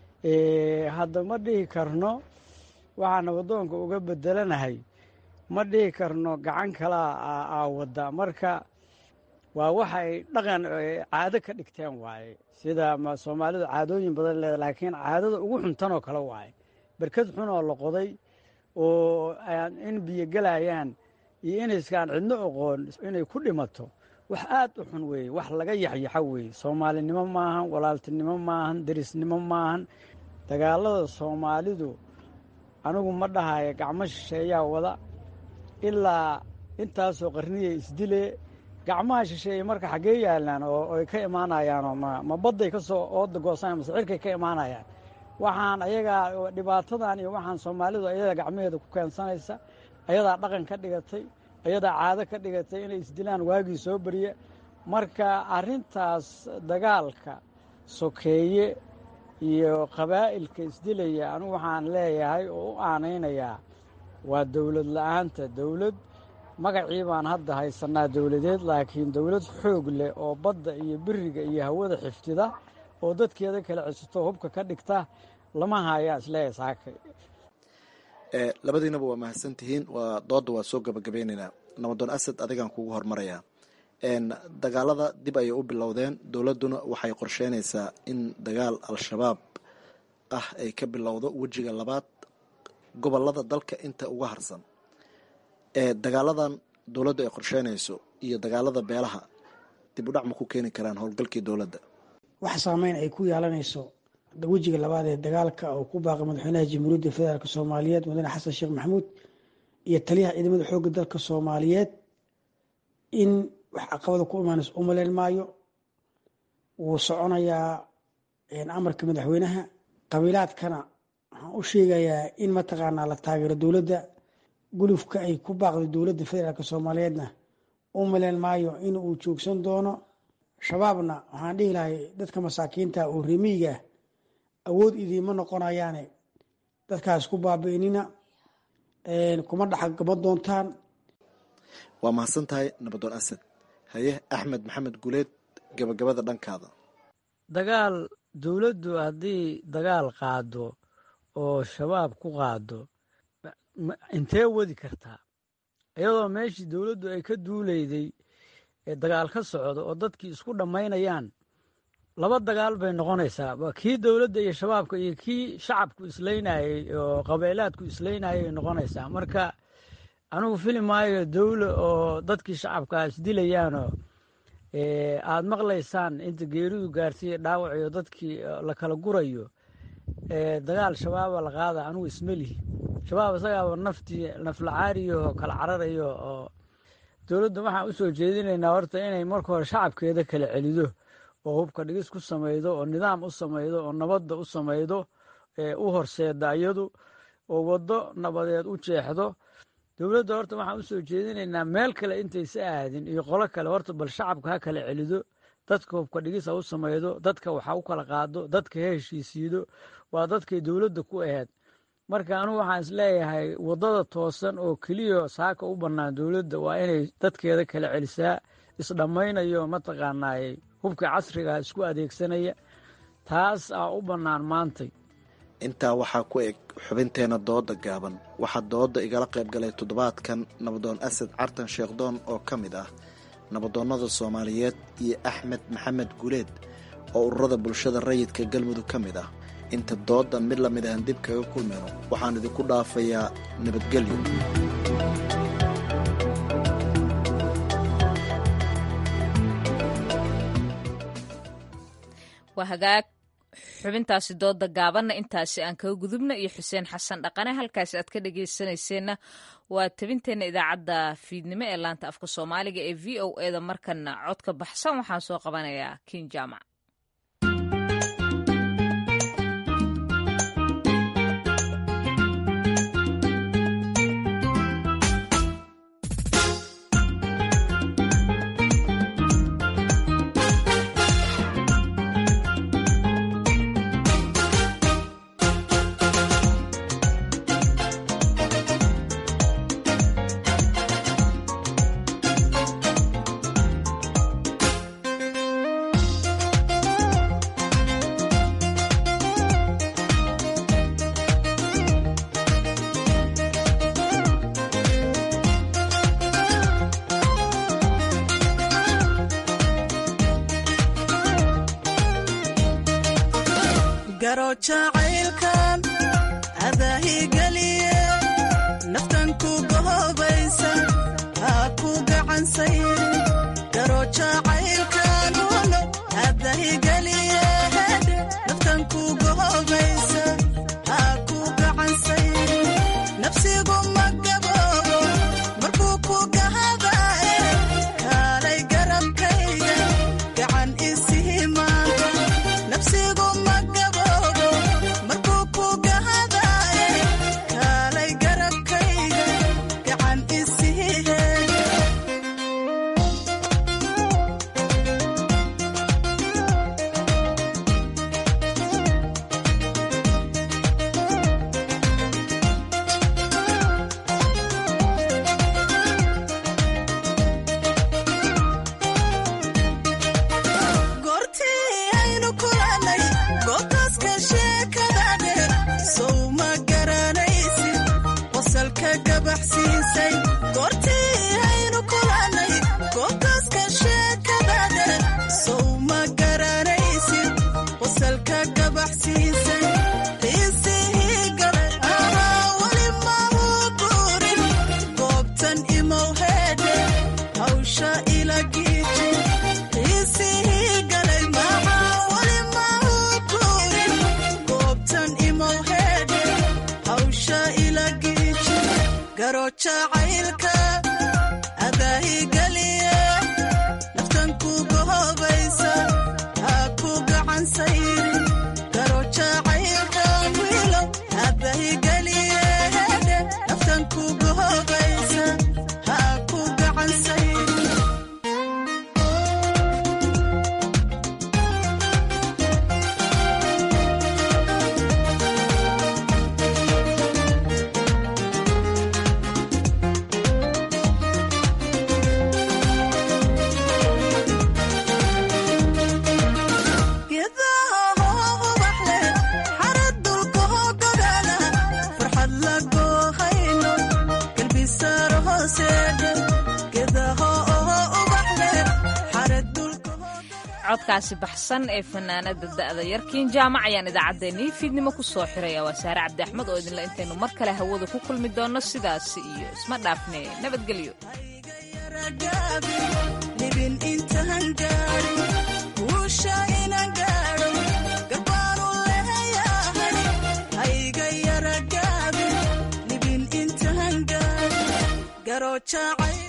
[SPEAKER 16] hadda ma dhihi karno waxaa nabadoonka uga bedelanahay ma dhihi karno gacan kalaa aa wadda marka waa waxa ay dhaqan caado ka dhigteen waaye sida soomaalidu caadooyin badan leeda laakiin caadada ugu xuntanoo kale waaye berkad xun oo la qoday oo in biyo gelayaan iyo inayskaan cidno oqoon inay ku dhimato wax aad u xun weeye wax laga yaxyaxa weeye soomaalinimo maahan walaaltinimo maahan derisnimo maahan dagaalada soomaalidu anigu ma dhahayo gacmo shisheeyaa wada ilaa intaasoo qarniya isdile gacmaha shisheeye marka xaggee yaalaan oo ay ka imaanayaanoo ma badday ka soo ooda goosanaya mase cirkay ka imaanayaan waxaan ayagaa dhibaatadan iyo waxaan soomaalidu ayadaa gacmaheeda ku keensanaysa ayadaa dhaqan ka dhigatay ayadaa caado ka dhigatay inay isdilaan waagii soo beriya marka arrintaas dagaalka sokeeye iyo qabaa'ilka isdilaya anigu waxaan leeyahay oo u aanaynayaa waa dowlad la-aanta dowlad magacii baan hadda haysanaa dowladeed laakiin dowlad xoog leh oo badda iyo beriga iyo hawada xiftida oo dadkeeda kala cesito hubka ka dhigta lama hayaa isleeyahay saaka
[SPEAKER 14] labadiinaba waa mahadsan tihiin waa dooda waa soo gabagabeynaynaa nabadoon asad adigaan kugu hormarayaa dagaalada dib ayay u bilowdeen dowladduna waxay qorsheynaysaa in dagaal al-shabaab ah ay ka bilowdo wejiga labaad gobolada dalka inta uga harsan dagaaladan dowladdu ay qorsheynayso iyo dagaalada beelaha dib u dhac ma ku keeni karaan howlgalkii dowladda
[SPEAKER 15] wax saameyn ay ku yeelanayso wejiga labaad ee dagaalka oo ku baaqay madaxweynaha jamhuuriyadda federaalk soomaaliyeed mudane xasan sheekh maxamuud iyo taliyaha ciidamada xoogga dalka soomaaliyeed in wax caqabada ku imaanayso u maleyn maayo wuu soconayaa amarka madaxweynaha qabiilaadkana waxaan u sheegayaa in mataqaanaa la taageero dowladda gulufka ay ku baaqday dowladda federaalk soomaaliyeedna u maleyn maayo in uu joogsan doono shabaabna waxaan dhihi lahay dadka masaakiinta oo remiiga awood idiima noqonayaane dadkaas ku baabi'inina kuma dhexgama doontaan
[SPEAKER 14] waa mahadsan tahay nabadoon asad haye axmed maxamed guleed gabagabada dhankaada
[SPEAKER 16] dagaal dowladdu haddii dagaal qaado oo shabaab ku qaado intee wadi kartaa iyadoo meeshii dowladdu ay ka duuleyday ee dagaal ka socdo oo dadkii isku dhammaynayaan laba dagaal bay noqonaysaa kii dowladda iyo shabaabka iyo kii shacabku islaynayey oo qabeelaadku islaynayay noqonaysaa marka anigu fili maayo dowla oo dadkii shacabkaa isdilayaanoo aad maqlaysaan inta geeridu gaarsiiya dhaawac iyo dadkii la kala gurayo dagaal shabaaba la qaada anigu ismelihi shabaab isagaaba naftii naflacaariyo kala cararayo oo dowladda waxaan usoo jeedinaynaa horta inay marka hore shacabkeeda kala celido oo hubka dhigis ku samaydo oo nidaam u samaydo oo nabadda u samaydo u horseeda iyadu oo waddo nabadeed u jeexdo dowladda horta waxaan usoo jeedinaynaa meel kale intaysa aadin iyo qolo kale horta bal shacabka ha kala celido dadka hubka dhigis ha u samaydo dadka waxa u kala qaado dadka ha heshiisiido waa dadkay dowladda ku aheyd marka anugu waxaan isleeyahay waddada toosan oo keliya saaka u bannaan dowladda waa inay dadkeeda kala celisaa isdhammaynayo mataqaanaayey hubka casriga isku adeegsanaya taas aa u bannaan maantay
[SPEAKER 14] intaa waxaa ku eg xubinteena dooda gaaban waxaa dooda igala qayb galay toddobaadkan nabadoon asad cartan sheekhdoon oo ka mid ah nabadoonnada soomaaliyeed iyo axmed maxamed guleed oo ururada bulshada rayidka galmudug ka mid ah inta dooda mid lamid ahan dib kaga kulmayno waxaan idinku dhaafayaa nabadgelyo
[SPEAKER 1] waa hagaag xubintaasi dooda gaabanna intaasi aan kaga gudubna iyo xuseen xasan dhaqane halkaasi aad ka dhegeysanayseena waa tabinteenna idaacadda fiidnimo ee laanta afka soomaaliga ee v o eda markana codka baxsan waxaan soo qabanayaa kin jaamac
[SPEAKER 17] garo jacaylkan adaahigeliye naftan ku gohobaysa haa ku gacansayri garo jacaylkan uno adahigeliye naftan ku gohobaysa haa ku gacansayri nafsigu ma gaboobo markuu ku gahadaye kaalay garabkayga gacan isihimaanta nafsigu ma gaboobo markuu ku gahadaye kaalay garabkayga gacan isihiheega goortii aynu kulannay goobtaaska sheekadane sow ma garanaysid qosalka gabaxsiisay goortii aynu kulannay goobtaaska sheekadane sow ma garanaysid qosalka gabaxsiisay xiisihii galay ahaa weli mahuu guurin goobtan imow heedhe hawsha ila giiji xiisihii galay maxaa weli mahuu guurin goobtan imow heedhe hawsha ila giiji garo jacaylka adaahigeliye naftan ku gohobaysa haa ku gacansayri garo jacaylkan wiilo adaahigeliye hedhe naftan ku gohobaysa haa ku gacansayri geedaha hoo ubax leh xarad dulka hoo gogaala farxad la goohayno galbisaaro hooseedhe geedaha oo ubax leh xarad dulka
[SPEAKER 1] codkaasi baxsan ee fanaanada da'da yarkiin jaamac ayaan idaacaddeenii fiidnimo ku soo xiraya waa saare cabdi axmed oo idinle intaynu mar kale hawada ku kulmi doonno sidaasi iyo isma dhaafne nabadgelyo
[SPEAKER 17] libin intaan gaadhin guusha inaan gaadho garbaanu leeyahay hayga yara gaabin libin intaan gaadhin garo jacay